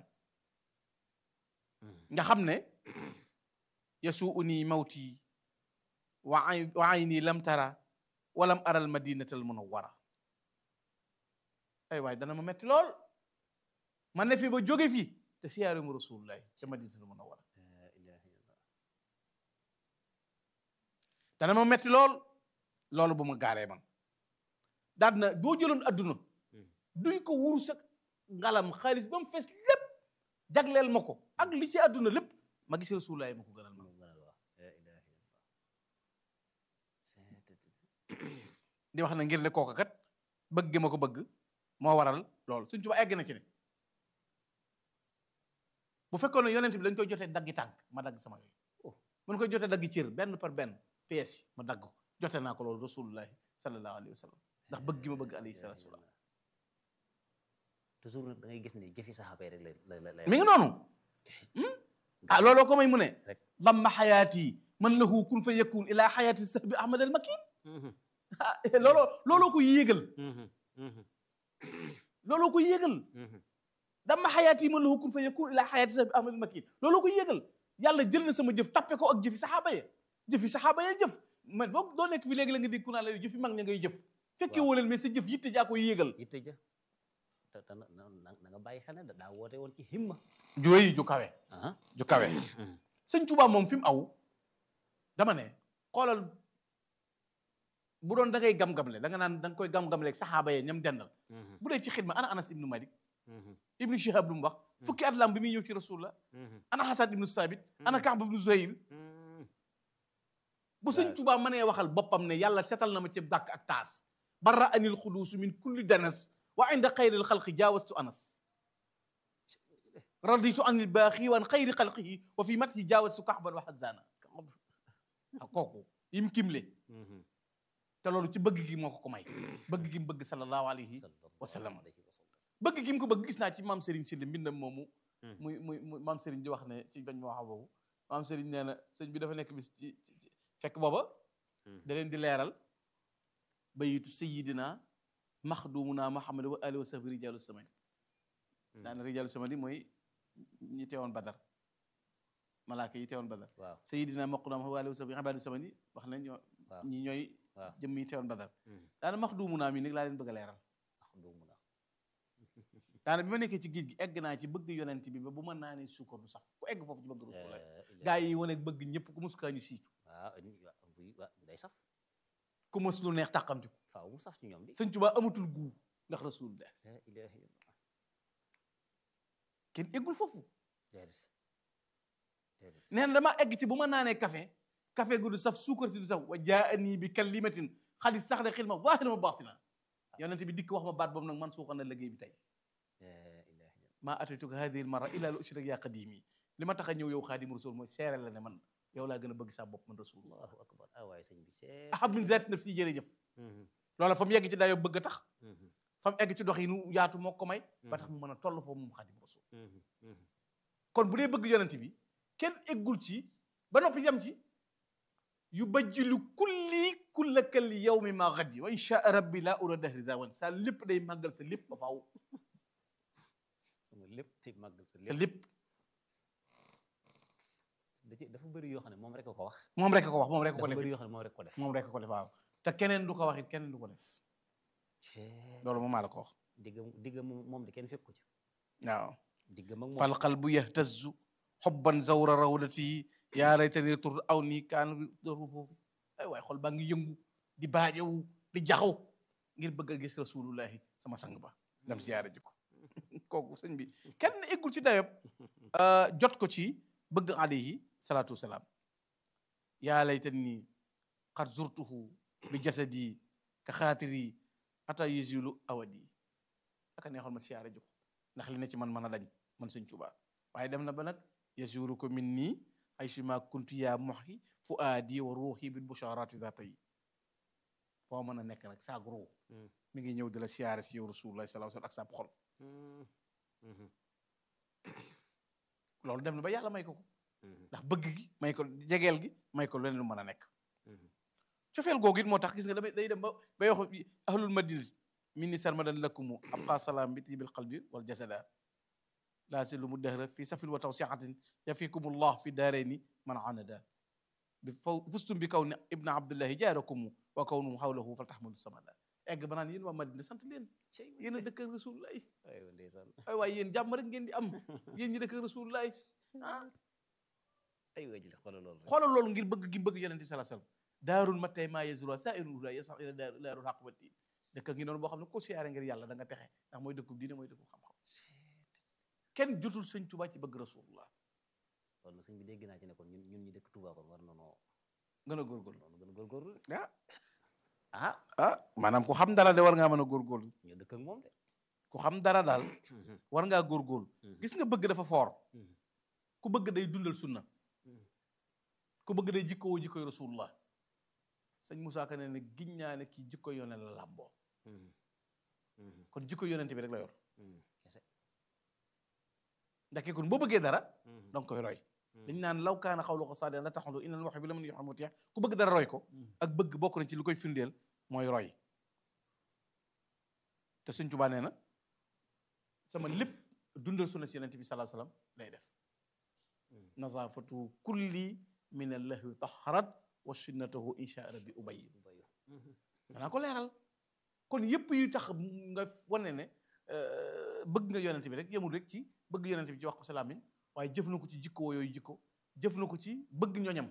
nga xam ne yasu uni mawti wa ay wa ayni lam tara walam aral madinatal munawwara ay waay dana ma metti lool ma ne fi ba jóge fi te siyaaru mu rasulullahi ca madinatal munawwara dana ma metti lool loolu bu ma gaaree man daal na boo jëloon adduna duy ko wurus ak ngalam xaalis ba mu fees lépp jagleel ma ko ak li ci adduna lépp ma gis rasulullahi ma ko gënal ma di wax na ngir ne kooka kat bëgg gi ma ko bëgg moo waral loolu suñ tuba egg na ci ne bu fekkoon ne yonent bi dañ koy jotee daggi tànk ma dagg sama yooyu mun koy jotee daggi cër benn par benn pièce ma dagg ko jote naa ko loolu rasulullahi sallallahu alayhi wa sallam ndax bëgg gi ma bëgg alayhi salatu wasalam toujours nag da ngay gis ne jëfi saxaaba yi rek la la la mi ngi noonu ah looloo ko may mu ne rek damma xayaati man lahu kun fa yakun ila xayaati sahbi ahmad al makin ah looloo looloo ko yéegal looloo ko yéegal dama xayaati man lahu kun fa yakun ila xayaati sahbi ahmad al makin looloo ko yéegal yàlla jël na sama jëf tappe ko ak jëfi saxaaba ya jëfi saxaaba ya jëf man boo doo nekk fi léegi la nga dégg ku naa la yow jëfi mag ña ngay jëf fekkee woo leen mais sa jëf yitte jaa ko yéegal yitte ja te te na na nga bàyyi xel ne daa woote woon ci himma ju rëy ju kawe ah ju kawe sëñ Tuubaa moom fi mu aw dama ne xoolal bu doon da ngay gam-gamle da nga naan da nga koy gam-gamle ak saxaaba yee ñam dendal bu dee ci xidma ana anas ibnu malik ibnu shihab lu mu wax fukki at lam bi muy ñëw ci rasulullah ana xasan ibnu sabit ana kaab ibnu zuhayr bu sëñ Tuubaa mënee waxal boppam ne yàlla setal na ma ci dàkk ak taas barra anil xuduusu min kulli danas wa inda xayril xalqi jaawastu anas raditu anil baaxi wan xayri xalqihi wa fi matihi jaawastu kaxban wa xazana kooku yim kimle te loolu ci bëgg gi moo ko ko may bëgg gi mu bëgg sallallahu alayhi wa sallam bëgg gi mu ko bëgg gis naa ci maam Serigne Sylla mbindam moomu muy muy muy maam Serigne di wax ne ci bañ ma wax boobu maam Serigne nee na sëñ bi dafa nekk bis ci ci fekk booba da leen di leeral bayitu sayidina maxdumuna Muhammad wa alihi wa sahbi rijalu samani daana rijalu samani mooy ñi teewoon badar malaaka yi teewoon badar waaw sayidina maqdum wa alihi wa sahbi ibadu samani wax nañ ñoo ñi ñooy jëmm yi teewoon badar daana maxdumuna mi nag laa leen bëgg a leeral doo mun a daana bi ma nekkee ci géej gi egg naa ci bëgg yonent bi ba bu ma naanee suukar du sax ku egg foofu ci bëgg rasulullah Eh, gaa yi wane bëgg ñëpp ku mus kaa ñu siitu waaw ni- wa- buy wa- day saf ku mus lu neex tàqamti ko faaw mu saf ci ñoom di sëñ Tuubaa amatul guu ndax rasulullah la ilaha illallah kenn eggul foofu déedéet déedéet nee na damaa egg ci bu ma naanee café café gu du saf suukar si du saf wa jaani bi kalimatin xadis sax de xil ma waaxina ma baaxtina yonent bi dikk wax ma baat boobu nag man suuxal na liggéey bi tey la ilaha illallah maa atituka hadihi l mara illa lu ushrik yaa qadimi li ma tax a ñëw yow xaadim rasul mooy seere la ne man yow laa gën a bëgg saa bopp man rasulullah allahu akbar ah waaye sëñ bi see ahab min zaati nafsi jërëjëf Mhm, loola fa mu yegg ci dayoo bëgg a tax mhm, fa mu egg ci dox yi nu yaatu moo ko may ba tax mu mën a toll foofu moom xaadim rasul mhm, mhm. kon bu dee bëgg yonent bi kenn eggul ci ba noppi yam ci yu bajjilu kulli kullakal yawmi ma gaddi wa insha rabbi laa ura dahri dawan sa lépp day màggal sa lépp ba faaw sama lépp tey màggal sa sa lépp lépp da ci dafa bëri yoo xam ne moom rek a ko wax moom rek a ko wax moom rek a ko dafa def bëri yoo xam ne moom rek ko def moom rek a ko def waaw te keneen du ko wax it keneen du ko def cee loolu moom maa la ko wax diggam diggam moom de kenn fekk ko ci waaw diggam ak moom fal qalbu yahtazu xobban zawra rawdati yaa laytani tur aw nii kaan dooru foofu ay waay xol baa ngi yëngu di baajewu di jaxaw ngir bëgg a gis rasulullahi sama sang ba dem siyaare ji ko kooku sëñ bi kenn eggul ci dayob jot ko ci bëgg alayhi salaatu wasalaam yaa laytani qad zurtuhu bi jasadi ka xaatiri ata yuzilu awadi aka neexoon ma siyaare ji ko ndax li ne ci man mën a dañ man sëñ Tuubaa waaye dem na ba nag yasuru ko min nii ay suma kuntu yaa moxi fu aadi wa ruuxi bil busharati zata yi foo mën a nekk nag saag ruu Mm. mi ngi ñëw di la siyaare si yow rasulullah sallallahu alayhi wasallam ak sa xol Mhm, mhm, loolu dem na ba yàlla may ko ko mhm, ndax bëgg gi may ko jegeel gi may ko leneen lu mën a nekk mhm. cofeel googu it moo tax gis nga damay day dem ba bay wax ahlul madina min ni sarmadan lakumu abqa salaam bi tibil qalbi wal jasada laa silu mu dahra fi safin wa tawsiatin yafikumullah fi daarayni man anada bi faw fustum bi kaw ne ibna abdullahi jaarakumu wa kawnumu hawlahu fal taxmadu samada egg ba naan yéen waa madina sant leen yéen a dëkk ak rasulullahi aywa ndeysaan ay waaye yéen jàmm rek ngeen di am yéen ñi dëkk ak rasulullahi ah aywa jële xoolal loolu rek xoolal loolu ngir bëgg gi bëgg yonente bi sallallahu alayhi wasallam daarul ma tey maa yezura saa irul huda yasax ila daaru daarul xaq wa diin dëkk ngi noonu boo xam ne ko siyaare ngir yàlla da nga texe ndax mooy dëkkub diine mooy dëkkub xam-xam kenn jotul sëñ Tuubaa ci bëgg rasulullah loolu nag sëñ bi dégg naa ci ne kon ñun ñun ñi dëkk Touba kon war na noo gën a góorgóorlu noonu gën a góorgóorlu de. ah ah ah maanaam ku xam dara de war ngaa mën a góorgóorlu ñu dëkk ak moom de ku xam dara daal Mhm, war ngaa góorgóorlu mhm, gis nga bëgg dafa foor mhm, ku bëgg day dundal sunna mhm. ku bëgg day jikkowoo jikkoy rasulullah sëñ Moussa Ka ne ne giñ naa ne kii jikko yone la làmboo Mhm, mhm, kon jikko yonente bi rek la yor mhm. kese ndax kii kon boo bëggee dara Mhm, danga koy roy mhm. dañ naan law kaana xawlu ko saadiqan la taxalu innal muhibba liman yuhibbu mutiya ku bëgg dara roy ko Mhm. ak bëgg bokk na ci lu koy firndeel mooy roy te Sëñ Tuubaa nee na sama lépp dundal sunna si yonent bi sallallahu alayhi wasallam lay def Mhm. nazafatu kulli min allahi taharat wa sunnatahu insha rabbi ubayyin Bayu. Mhm, danaa ko leeral kon yëpp yu tax nga wane ne euh, bëgg nga yonent bi rek yemul rek ci bëgg yonent bi ci wax ko salaamin waaye jëf na ko ci jikko yooyu jikko jëf na ko ci bëgg ñoñam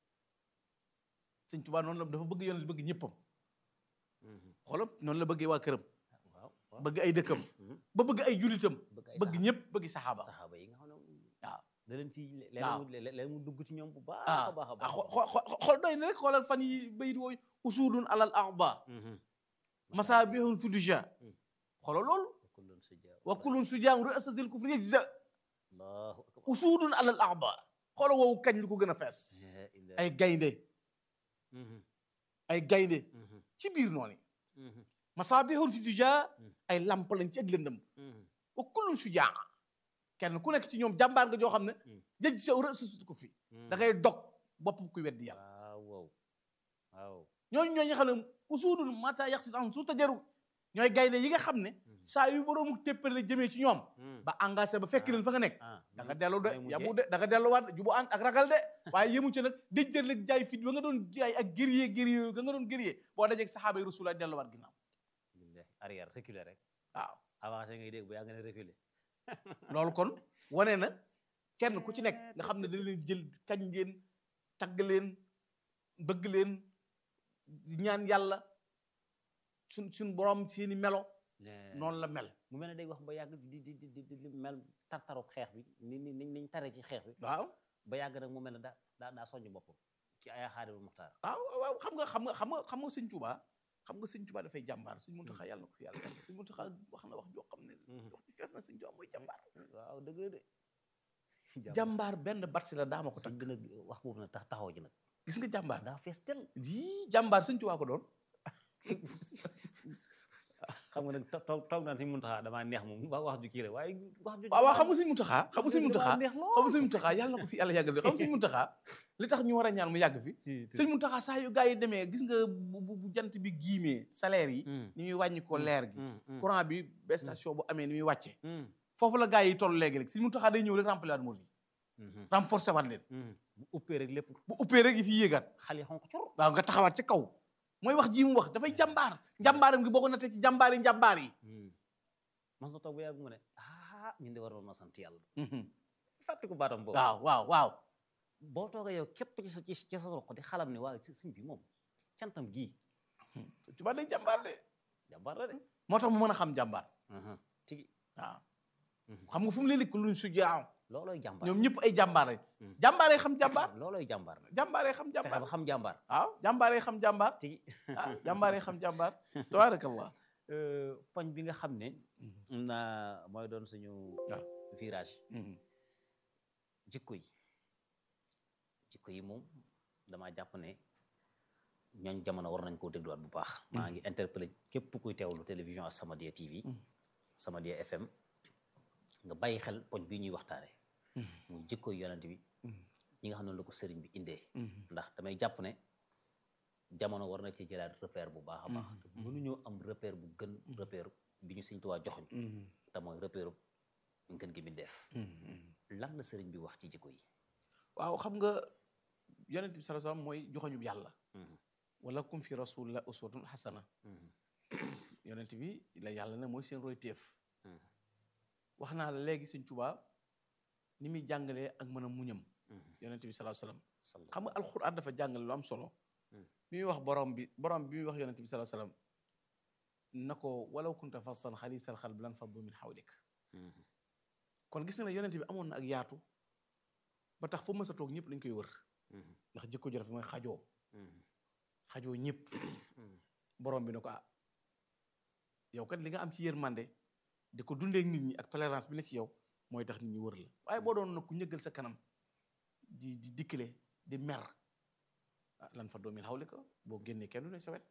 sëñ Tuubaa noonu la dafa bëgg yonent bëgg ñëppam mhm. xoolal noonu la bëggee waa këram waaw waaw. bëgg ay dëkkam Mhm. ba bëgg ay julitam bëgg ay bëgg saxaaba- ñëpp bëgg saxaaba saxaaba yi nga xam ne waaw da leen ci le- waaw. leen mu le- leen mu dugg ci ñoom bu baax ah a baax a ah baax xo- xo- xool doy na rek xoolal fan yi bayit wooyu usulun alal arba Mhm. masabihun fi duja Mhm. xoolal loolu wa kullun sujaa wa kullun sujaam ru'asasil kufri yajza allahu akbar usuudun alal arba xoola woowu kañ lu ko gën a fees La ilaha- ay gaynde Mhm, ay gaynde mhm, ci biir noonu mhm, masaabihun fi tujaa Mm. ay lamp lañ ci ak lëndëm mhm. wa kullun sujaa kenn ku nekk ci ñoom jàmbaar nga joo xam ne Mm. jëj sa rësul ko fi Mhm. da ngay dog bopp kuy weddi yàlla waaw waaw waaw ñooñu ñooñu xam ne usuudun mata yaqsid an su tajaru ñooy gaynde yi nga xam ne Mhm. saa yu boroomu téppale jëmee ci ñoom Mhm. ba engagé ba fekk Ah. leen fa nga nekk ah da nga dellu de mooy mujjee. yabu de da nga delluwaat jubu ànd ak ragal de waaye yëmu ci nag déjjër leg jaay fit ba nga doon jaay ak guerrier guerrier yooyu nga nga doon guerrier boo dajeeg saxaaba yi rasulullah delluwaat ginnaaw Billahi. arrière reculer rek waaw avancé ngay dégg bu yaa nga ne reculer loolu kon wane na kenn ku ci nekk nga xam ne dañ leen jël kañ leen tagg leen bëgg leen ñaan yàlla suñ suñ borom seeni melo noonu la mel mu mel ne day wax ba yàgg di di di di di mel tartaru xeex bi ni ni ni niñ tare ci xeex bi waaw ba yàgg nag mu mel ne daa daa daa soññ boppam ci ay xaadimul muxtaar waaw waaw xam nga xam nga xam nga xam nga sëñ Tuubaa xam nga sëñ Tuubaa dafay jàmbaar sëñ Muntaxa yàlla na ko fi yàlla yàlla sëñ Muntaxa wax na wax joo xam ne wax ci fees na sëñ Tuubaa mooy jàmbaar waaw dëgg la de jàmbaar benn batsi la daama ko sëñ takk bi nag wax boobu nag tax taxaw ji nag gis nga jàmbaar daa fees tel yii jàmbaar sëñ Tuubaa ko doon xam nga nag to- toog toog naan sëñ Muntaxa damaa neex moom wax wax ju kii la waaye wax ju waaw waaw xam nga sëñ Muntaxa xam nga sëñ Muntaxa neex xam nga sëñ Muntaxa yàlla na ko fi yàlla yàggal fi xam nga sëñ Muntaxa li tax ñu war a ñaan mu yàgg fi sëñ Muntaxa saa yu gars yi demee gis nga bu bu bu jant bi giimee salaire yi ni muy wàññi ko leer gi courant bi ba station bu amee ni muy wàcce foofu la gars yi toll léegi rek sëñ Muntaxa day ñëw rek remplir waat mool yi renforcer waat leen bu uppee rek lépp bu uppee rek yi fi yéegaat xale yi xonk cor waaw nga taxawaat ci kaw mooy wax ji mu wax dafay jàmbaar jàmbaaram gi boo ko nattee ci jàmbaar yi njàmbaar yi mas na toog ba yàgg mu ne ah ñun de waroon na sant yàlla fàtte ko baatam boobu waaw waaw waaw boo toogee yow képp ci sa ci ci sa roq di xalam ne waaw sëñ bi moom cantam gii Tuubaa day jàmbaar de jàmbaar la de moo tax mu mën a xam jàmbaar tigi waaw xam nga fu mu leen dikk luñ su jaaw loolooy jàmbaar ñoom ñëpp ay jàmbaar lañ Hmm. jàmbaaree xam jàmbaar loolooy jàmbaar nag jàmbaaree xam fexe jàmbaar ba xam jàmbaar waaw jàmbaaree xam jàmbaar tigi ah jàmbaaree xam jàmbaar tabaarakallah poñ bi nga xam ne am na mooy doon suñu waaw. virage jikko yi jikko yi moom damaa jàpp ne ñooñ jamono war nañ koo dégluwaat bu baax maa ngi interpellé képp kuy teewlu télévision As-Samadiyya TV As-Samadiyya FM nga bàyyi xel poñ bi ñuy waxtaane muy jikko yi yonent bi ñi nga xam ne la ko sëriñ bi indee ndax damay jàpp ne jamono war na ci jëlaat repère bu baax a baax te mënuñoo am repère bu gën repère bi ñu Sëriñ Tuubaa joxoñ te mooy repère ngën gi mi def lan la sëriñ bi wax ci jikko yi waaw xam nga yonent bi sallallahu alayhi wasallam mooy joxoñub yàlla wala kum fi rasulillah uswatun hasana yonent bi la yàlla ne mooy seen roy téef wax naa la léegi Sëriñ Tuubaa ni muy jàngalee ak mën a muñam yonent bi sallallahu alayhi wasallam xam nga alxuraan dafa jàngale lu am solo bi muy wax borom bi borom bi muy wax yonent bi sallallahu alayhi wasallam na ko walaw kunta fassan xalisal xalbi lan faddu min xawlik kon gis nga ne yonent bi amoon na ak yaatu ba tax fu mës a toog ñëpp dañ koy wër ndax jikko ju rafet mooy xajoo xajoo ñëpp borom bi ne ko ah yow kat li nga am ci yërmande di ko dundee ak nit ñi ak tolérance bi ne ci yow mooy tax nit ñi wër la waaye boo doon nag ku ñëggal sa kanam di di dikkale di mer ah lan fa doomin xawli ko boo génnee kenn du ne sa wet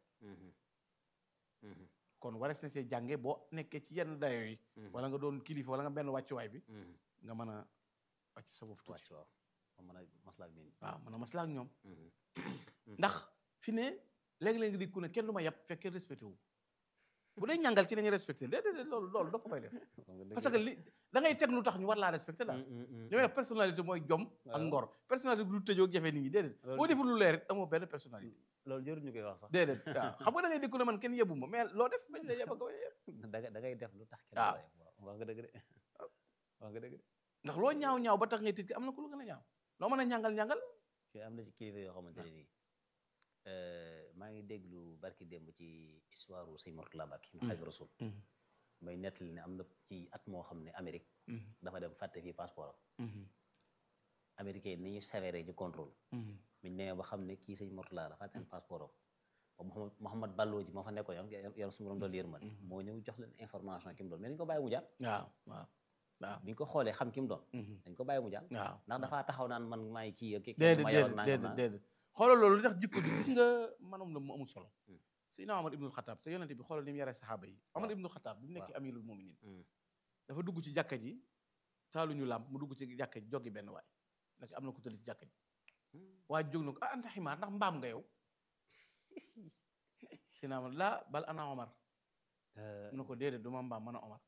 kon warees na see jànge boo nekkee ci yenn dayo yi wala nga doon kilifa wala nga benn wàccuwaay bi nga mën a wàcc sa bopp tuuti wàcc waaw ma mën a maslaak bi waaw mën a maslaa ak ñoom ndax fi ne léegi-léegi di ku ne kenn du ma yab fekk kenn respecté wu bu dee ñàngal ci nañu respecté déedéet loolu loolu dafa koy def parce que li da ngay teg lu tax ñu war laa respecté daal li may wax personnalité mooy jom ak ngor personnalité du tëjoo ak jafe nit ñi déedéet boo deful lu leer it amoo benn personnalité loolu jëru ñu koy wax sax déedéet waaw xam nga da ngay di ku ne man kenn yebu ma mais loo def bañ la yeb ak yeb da ngay da ngay def lu tax kenn waaw. la yeb waaw wax nga dëgg de wax nga dëgg de ndax loo ñaaw ñaaw ba tax ngay tiit am na ku lu gën a ñaaw loo mën a ñàngal ñàngal fii am na ci kilifa yoo xamante ne nii maa ngi déglu barki démb ci histoire sëñ Mourtala Mbacke mu Xaadimu Rasuul may nettali ne am na ci at moo xam ne Amérique dafa dem fàtte fii passeport am américain yi ni ñu sévère ci contrôle biñ nee ba xam ne kii sëñ Mourtala la fàtte seen passeport am ba Mouhamad Mouhamad Ballo ji moo fa nekkoon yam yàlla su ma doon yërmande moo ñëw jox leen information ki mu doon mais dañ ko bàyyi mu jàll waaw waaw waaw biñ ko xoolee xam ki mu doon dañ ko bàyyi mu jàll waaw ndax dafaa taxaw naan man maay kii ak kii déedéet ma yoroon déedéet nangam déedéet naa déedéet xoolal loolu li tax jikko ji gis nga manum la mu amul solo Seydina Omar ibnul Xataab te yonente bi xoolal ni mu yaree saxaaba yi Omar ibnul Xataab bi mu nekkee amirul muminin dafa dugg ci jàkka ji taaluñu làmp mu dugg ci jàkka ji joggi benn waay nag am na ku tëdd ci jàkka ji waa jóg na ko ah anta ximaar ndax mbaam nga yow Seydina Omar laa bal ana Omar mu ne ko déedéet du ma mbaam mën a Omar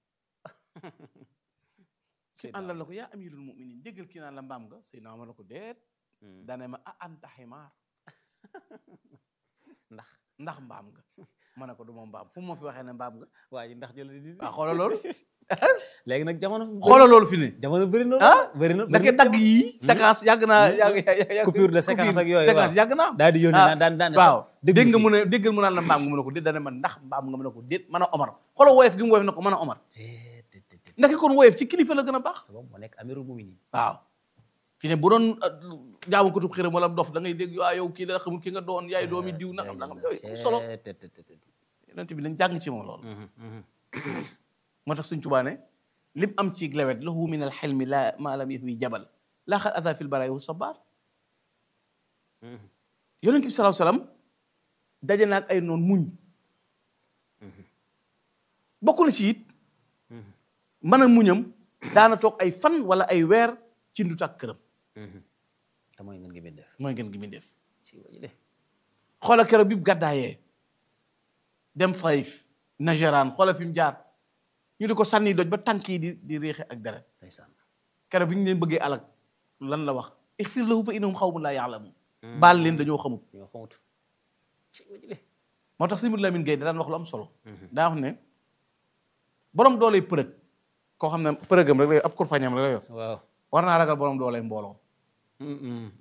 ki àndal na ko yaa amirul muminin déggal kii naan la mbaam nga Seydina Omar na ko déet dane ma ah anta ximaar ndax ndax mbaam nga ma ne ko du ma mbaam fu mu ma fi waxee ne mbaam nga waaye ndax jël di waaw xoolal loolu léegi nag jamono xoolal loolu fi ne jamono bëri na ah bëri na ndake dagg yii séquence yàgg naa yàgg yàgg coupure de séquence ak yooyu séquence yàgg naa daal di yónni ah, naan daan daan waaw déglu dégg nga fii. mu ne déggal mu naan la mbaam nga mu ne ko déet dana man ndax mbaam nga mu ne ko déet mën a omar xoolal woyof gi mu woyof ne ko mën a omar Te- te- te- te- ndake kon woyof ci kilifa la gën a baax te moom moo nekk amirul muminin waaw fi ne bu doon jaamu kutub xiram wala dof da ngay dégg waa yow kii la xamul ki nga doon yaay doomi diw nangam nangam yooyu amul solo Te- te- te- te- te- yonent bi nañ jàng ci moom loolu Mhm, mhm. moo tax suñ tubaane lim am ci lewet lahu min al xelmi la ma lam yahwi jabal laa xal asa fil baraay wu sabar Mhm. yonent bi salaahu salaam daje na ak ay noon muñ bokk na ci it Mhm. mën a muñam daana toog ay fan wala ay weer ci ndut ak këram Mhm. te mooy ngeen gi bi def mooy ngeen gi muy def ci wajile xoola keroog bi mu gàddaayee dem Taif Najaraan xoola fi mu jaar ñu di ko sànni doj ba tànk yi di di réexe ak deret ndeysaan keroog bi ñu leen bëggee alak lan la wax ixfir lahu fa innahum xawmun laa yaalamun baal leen dañoo xamut ñoo xamut ci wajile moo tax sëñ Modou Lamine Gueye da daan wax lu am solo daa wax ne borom dooley përëg koo xam ne përëgam rek la yor ab kurfañam rek la yor waaw war naa ragal borom dooley mbooloo Mhm.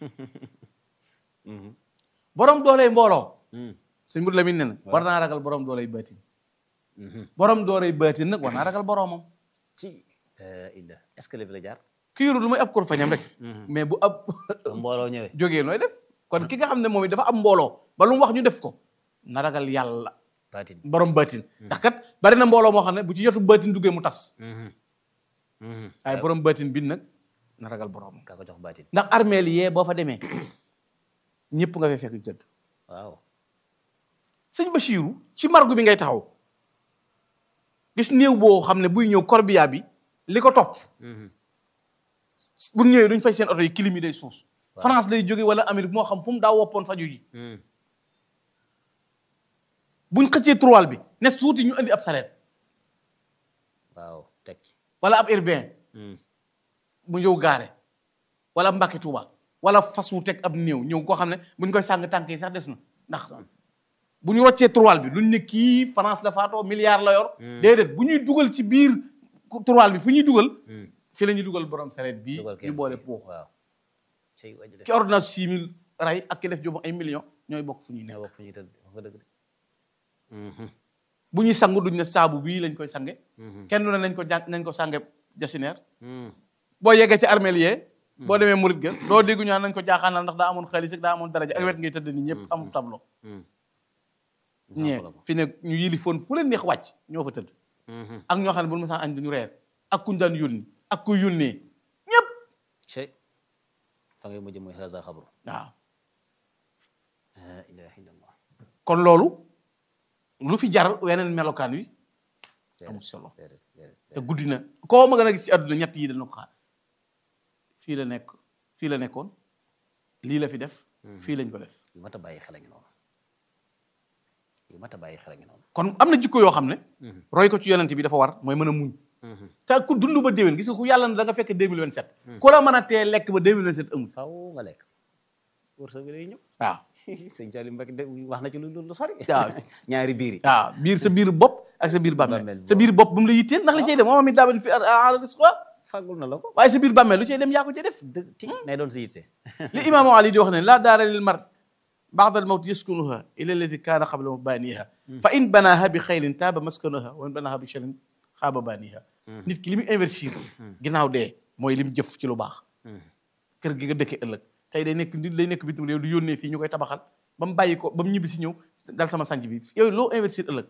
Mhm. borom dooley mbooloo Mhm. sëñ Modou Lamine ne na war naa ragal borom dooley baatin Mhm. borom dooley baatin nag war naa ragal boromam ci illa est-ce que léegi la jaar ki yorul lu may ab kurfañam rek mais bu ab ba mbooloo ñëwee jógee nooy def kon ki nga xam ne moom it dafa am mbooloo ba lu mu wax ñu def ko na ragal yàlla baatin borom baatin ndax kat bari na mbooloo moo xam ne bu ci yotu baatin duggee mu tas Mhm. Mhm. waaye borom baatin bi nag na ragal borom kaa ko jox baatin ndax armeel yee boo fa demee ñëpp nga fay fekk ñu tëdd waaw sëñ Bachiru ci margu bi ngay taxaw gis néew boo xam ne buy ñëw corbillard bi li ko topp Mhm. bu ñëwee duñ fay seen oto yi kilim yi day suus Waaw. France lay jóge wala Amérique moo xam fu mu daa woppoon faju ji Mhm. buñ xëccee trois bi ne suuti ñu indi ab sareet waaw teg ci wala ab urbain Mhm. mu ñëw gaare wala ab Mbàkke Tuuba wala fas wu teg ab néew ñëw koo xam ne buñ koy sàng tànk yi sax des na ndax bu ñu roccee trois bi duñ ne kii France la faatoo milliard la yor déedéet bu ñuy dugal ci biir trois bi fu ñuy dugal Mhm. fi la ñuy dugal borom sareet bii dugal ñu kenn boole kii. puux waaw cey wajile ki ordonnance six mille ray ak ki def jox ay millions ñooy bokk fu ñuy ñoo nekk bokk fu ñuy tëdd wax nga dëgg de Mhm. bu ñuy sangu duñ ne saabu bii lañ koy sange Mhm. kenn du ne nañ ko jàng nañ ko sange jasineer Mhm. boo yeggee ci armeel yee boo demee murit ga doo déggu ñaan nañ ko jaaxaanal ndax daa amoon xaalis ak daa amoon daraja ak wet ngay tëdd ni ñëpp amul tableau Mhm. ñee Jàppale ko. fi ne ñu yilifoon fu leen neex wàcc ñoo fa tëdd Mhm. ak ñoo xam ne bu ñu mësaan añ duñu reer ak kuñ daan yónni ak ku yónnee ñëpp cey fa ngay mujj mooy haza xabru waaw la ilaha illallah kon loolu lu fi jar weneen melokaan wi Déedéet, amul solo déedéet, déedéet, te guddi na koo ma gën a gis ci àdduna ñett yi dañu ko xaar fii la nekk fii la nekkoon lii la fi def fii lañ ko def yu mat a bàyyi xel a ngi noonu yu mat a bàyyi xel a ngi noonu kon am na jikko yoo xam ne roy ko ci yonent bi dafa war mooy mën a muñ te ku dund ba déwén gis nga ku yàlla na da nga fekk 2027 ku la mën a tee lekk ba 2027 amul faw nga lekk wërsëg bi day ñëw waaw sëñ Salim Mbacke de wax na ci lu lu sori waaw ñaari biir yi waaw biir sa biir bopp ak sa biir bàmmeel Bàmmeel sa biir bopp bu mu la yitteel ndax li cay dem moom mi daaban fi ala risqa fàggul na la ko waaye sa biir bàmmeel lu cay dem yaa ko cay def dëgg ti nay doon sa yitte li imaamu ali di wax ne laa daara lil mar baada al mawt yaskunuha ila allati kaana qabla mabaniha fa in banaha bi xayrin taaba maskanuha wa in banaha bi sharin xaaba baniha nit ki li mu investir ginnaaw dee mooy li mu jëf ci lu baax kër gi nga dëkkee ëllëg tey day nekk nit day nekk bitim réew du yónnee fii ñu koy tabaxal ba mu bàyyi ko ba mu ñibbi si ñëw dal sama sànc bi yooyu loo investir ëllëg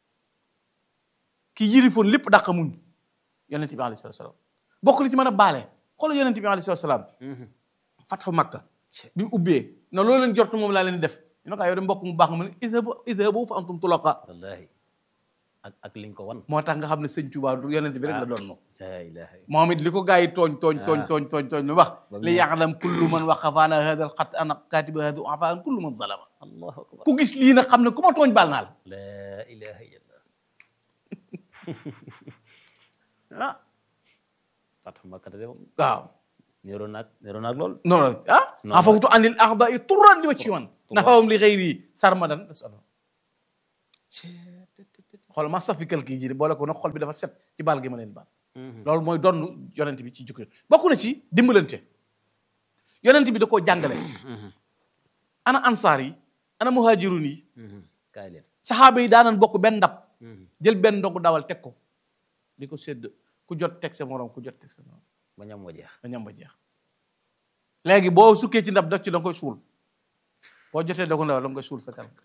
ki yilifoon lépp dàq muñ yonent bi alayhi salaatu salaam bokk li ci mën a baale xoolal yonent bi alayhi salaatu salaam fatxu makka bi mu ubbee na loolu leen jortu moom laa leen di def ñu ne ko yow de mbokk mu baax nga mu ne idhabu idhabu fa antum tulaqa wallahi ak ak liñ ko wan moo tax nga xam ne sëñ Tuubaa du yonent bi rek la doon la ilaha illa moom it li ko gaa yi tooñ tooñ tooñ Ah. tooñ tooñ tooñ lu wax Ba mu li ya'lam kullu man waqafa ala hada al xat ana katiba hada afaan kullu man zalama allahu akbar ku gis lii nag xam ne ku ma tooñ baal naa la la ilaha illallah ah fatxu makkata de moom waaw niroo naag niroo naag lool non non ah Non. en fawtu anil a'da'i turran li wajhi man nahawum li ghayri sarmadan xool ma safi quelque ji boole ko nag xol bi dafa set ci baal gi ma leen baal loolu mooy donn yonent bi ci jukki bokk na ci dimbalante yonent bi da koo jàngale ana ansaar yi ana muhajirun yi kaay leen saxaaba yi daanan bokk benn ndab jël benn ndogu dawal teg ko di ko sédd ku jot teg sa morom ku jot teg sa morom ba ñam moo jeex ba ñam ba jeex léegi boo sukkee ci ndab def ci da nga koy suul boo jotee ndogu dawal da nga koy suul sa kanam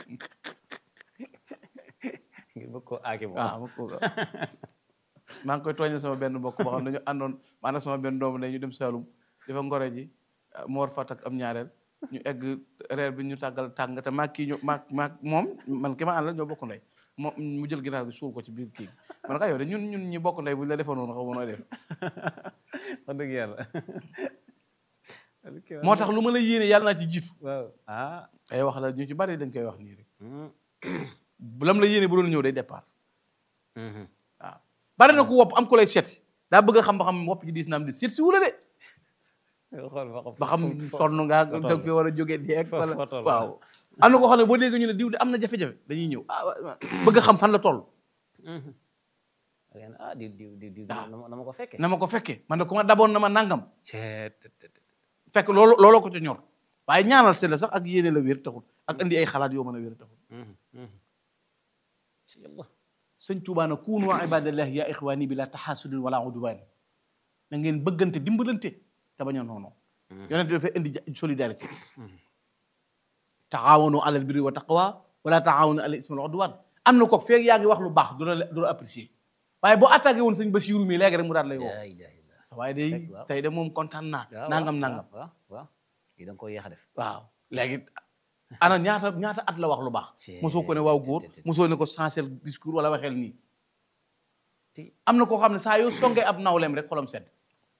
ngir bëgg koo aaki moom waaw ma ko maa ngi koy tooñe sama benn mbokk boo xam ne dañu àndoon maanaam sama benn doomu ne ñu dem Saalum dafa ngore ji mu war fa takk am ñaareel ñu egg reer bi ñu tàggal tàng te maag kii ñu maag maag moom man ki ma àndal ñoo bokk ndey moom mu jël ginaar bi suul ko ci biir kii man ka yow de ñun ñun ñi bokk ndey buñ la defoon noonu xaw ma nooy def wax dëgg yàlla moo tax lu ma la yéene yàlla naa ci jiitu waaw ah ay wax la ñu ci bari dañ koy wax nii rek bu lam la yéene bu doon ñëw day départ waaw bari na ku wopp am ku lay seet si daa bëgg a xam ba xam wopp ji diis na am di seet si wula de xool ba xam ba xam sonn ngaa foo da toll. fi war a jógee deeg Foo- wala foo toll. waaw am na koo xam ne boo déggee ñu ne diw de am na jafe-jafe dañuy ñëw ah wa- bëgg a xam fan la toll ah di di di di waaw. na ma na ma ko fekkee na ma ko fekkee man de ku ma daboon na ma nangam ceet fekk loolu looloo ko ca ñor waaye ñaanal seen la sax ak yéene la wér taxul ak indi ay xalaat yoo mën a wér taxul ci yàlla sëñ Tuubaa na kuunu ibadallahi ya ixwaani bi la taxaasudin wala udwaan na ngeen bëggante dimbalante te bañ a noonu yonent bi dafay indi ja- solidarité taxaawanu alal birri wa taqwa wala taxaawanu alal ismi wal udwaan am na ko feeg yaa ngi wax lu baax du la du la apprécier waaye boo attaqué woon sëñ Basiiru mi léegi rek mu daal lay woo laa ilaaha illa sa waaye day Fekk waaw. tey de moom kontaan naa waaw nangam waaw, nangam waaw waaw lii da nga koy yéex a def waaw léegi ana ñaata ñaata at la wax lu baax Cee, mosoo ko ne waaw te- góor te- te- mosoo ne ko changer discours wala waxeel nii ti am na koo xam ne saa yoo songee ab nawleem rek xolam sedd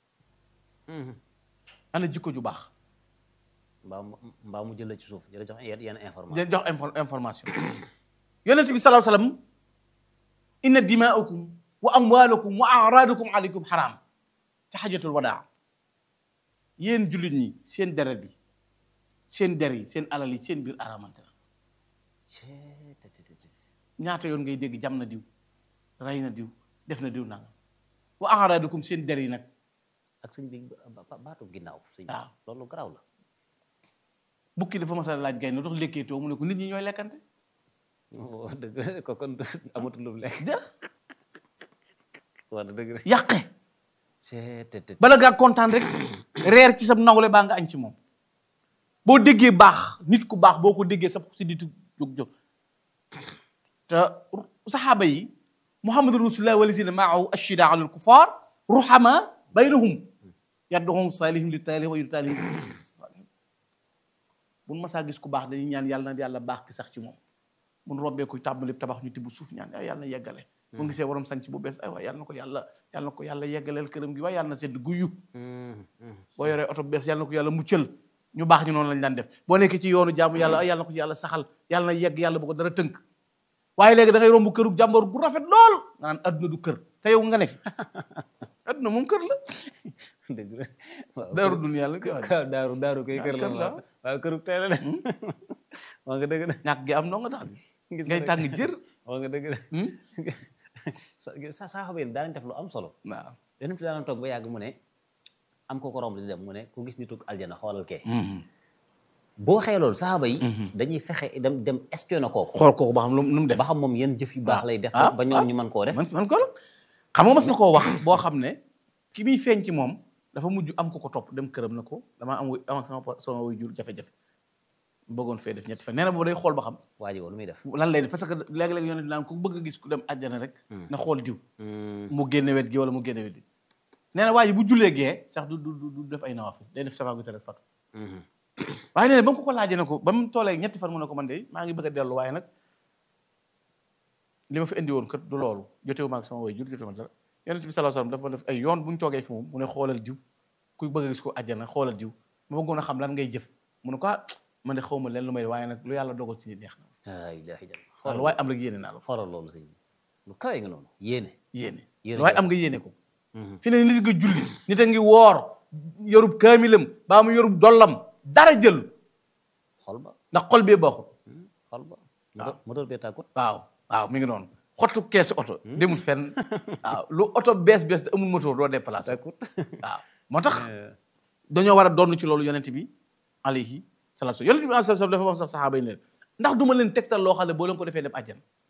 ana jikko ju baax mbaa mu mbaa mu jël la ci suuf jëla jox yenn yenn information di jox info- information yonent bi sallallahu alayhi wasallam inna dimaakum wa amwaalakum wa araadakum alaykum xaraam te xajatul wadaa yéen jullit ñi seen deret yi seen der yi seen alal yi seen biir aramante na Cee, te- te- te- te- ñaata yoon ngay dégg jam na diw rey na diw def na diw nangam wa araadakum seen der yi nag ak sëñ bi ba- ba- baatu ginnaaw sëñ bi waaw. loolu garaaw la bukki dafa mas a laaj gay na dox lekkeetoo mu ne ko nit ñi ñooy lekkante Oh, dëgg la ko kon amatul lu mu lekk de wax dëgg la yàqe Cee, te- te- bala ngaa kontaan rek reer ci sa nawle baa nga añ ci moom boo déggee baax nit ku baax boo ko déggee sa si ditu jóg jóg te saxaaba yi muhammadu rasulullah walazina maahu ashida ala alkufar ruhama baynahum yadduhum salihim li taalihim wa yutaalihim buñ masaa gis ku baax dañuy ñaan yàlla na yàlla baax ki sax ci moom mun robbee kuy tàmbali tabax ñu tibb suuf ñaan ay yàlla na yeggale bu gisee waroom sanc bu bees ay waay yàlla na ko yàlla yàlla na ko yàlla yeggaleel këram gi waaye yàlla na sedd guyu Mhm, mhm. boo yoree oto bu bees yàlla na ko yàlla muccal ñu baax ñu noonu lañ daan def boo nekkee ci yoonu jaamu yàlla ay yàlla na ko yàlla saxal yàlla na yegg yàlla bu ko dara tënk waaye léegi da ngay romb këru jàmbur gu rafet lool nga naan adduna du kër te yow nga ne fi adduna moom kër la dëgg la waaw daaru dunya la koy wax kër daaru daaru koy Ah, kër la kër la. waaw waaw këru tey la de wax nga dëgg de ñàkk gi am noo nga tax gis ngay nga tàng jër wax nga dëgg de Hmm? sa sa saxaaba yi daanañ def lu am solo waaw yonent bi daana toog ba yàgg mu ne am ko ko romb di dem mu ne ku gis nitu aljana xoolal kee boo waxee loolu saxaaba yi dañuy fexe dem dem espionné kooku xool kooku ba xam lu mu lu mu def ba xam moom yan jëf yu baax lay def ah, ba ñoom ah. ñu mën koo def man man ko la xam nga mas na koo wax boo xam ne ki muy feeñ ci moom dafa mujj am ko ko topp dem këram na ko damaa am am ak sama pa- sama way jur jafe-jafe bëggoon fee def ñetti fan nee na boobu day xool ba xam waa ji woon lu muy def lan lay def parce que léeg-léeg yonent naan ku bëgg a gis ku dem àjjana rek na xool diw mu génne wet gi wala mu génne wet gi nee na waa ji bu jullee gee sax du du du du def ay nawafil day def safa gu tere fatu waaye nee na ba mu ko ko laajee ne ko ba mu toolee ñetti fan mu ne ko man de maa ngi bëgg a dellu waaye nag li ma fi indi woon kat du loolu jotewu ma ak sama way jur jotewu ma dara yonent bi sallallahu alayhi wasallam dafa def ay yoon bu ñu toogee fi moom mu ne xoolal diw kuy bëgg a gis ko àjjana xoolal diw ma bëggoon a xam lan ngay jëf mu ne ko ah man de xaw ma leen lu may waaye nag lu yàlla dogal ci nit neex na laa ilaaha illa waaw lu waaye am rek yéene naa la ko xoolal loolu sëñ bi lu kawe nga noonu yéene yéene Yéene lu waaye jëf. am nga yéene ko fi ne nit nga julli nit a ngi woor yorub kaamilam baa mu yorub dollam dara jël xol ba ndax xol bee baaxul xol ba moteur moteur bee tàkkut waaw waaw mi ngi noonu xottu keesu oto demul fenn waaw lu oto bees bees te amul moteur doo déplacé tàkkut waaw moo tax dañoo war a doon ci loolu yonent bi alayhi salaatu yonent bi alayhi salaatu dafa wax sax saxaaba yi ne ndax du ma leen tegtal loo xam ne boo leen ko defee dem àjjan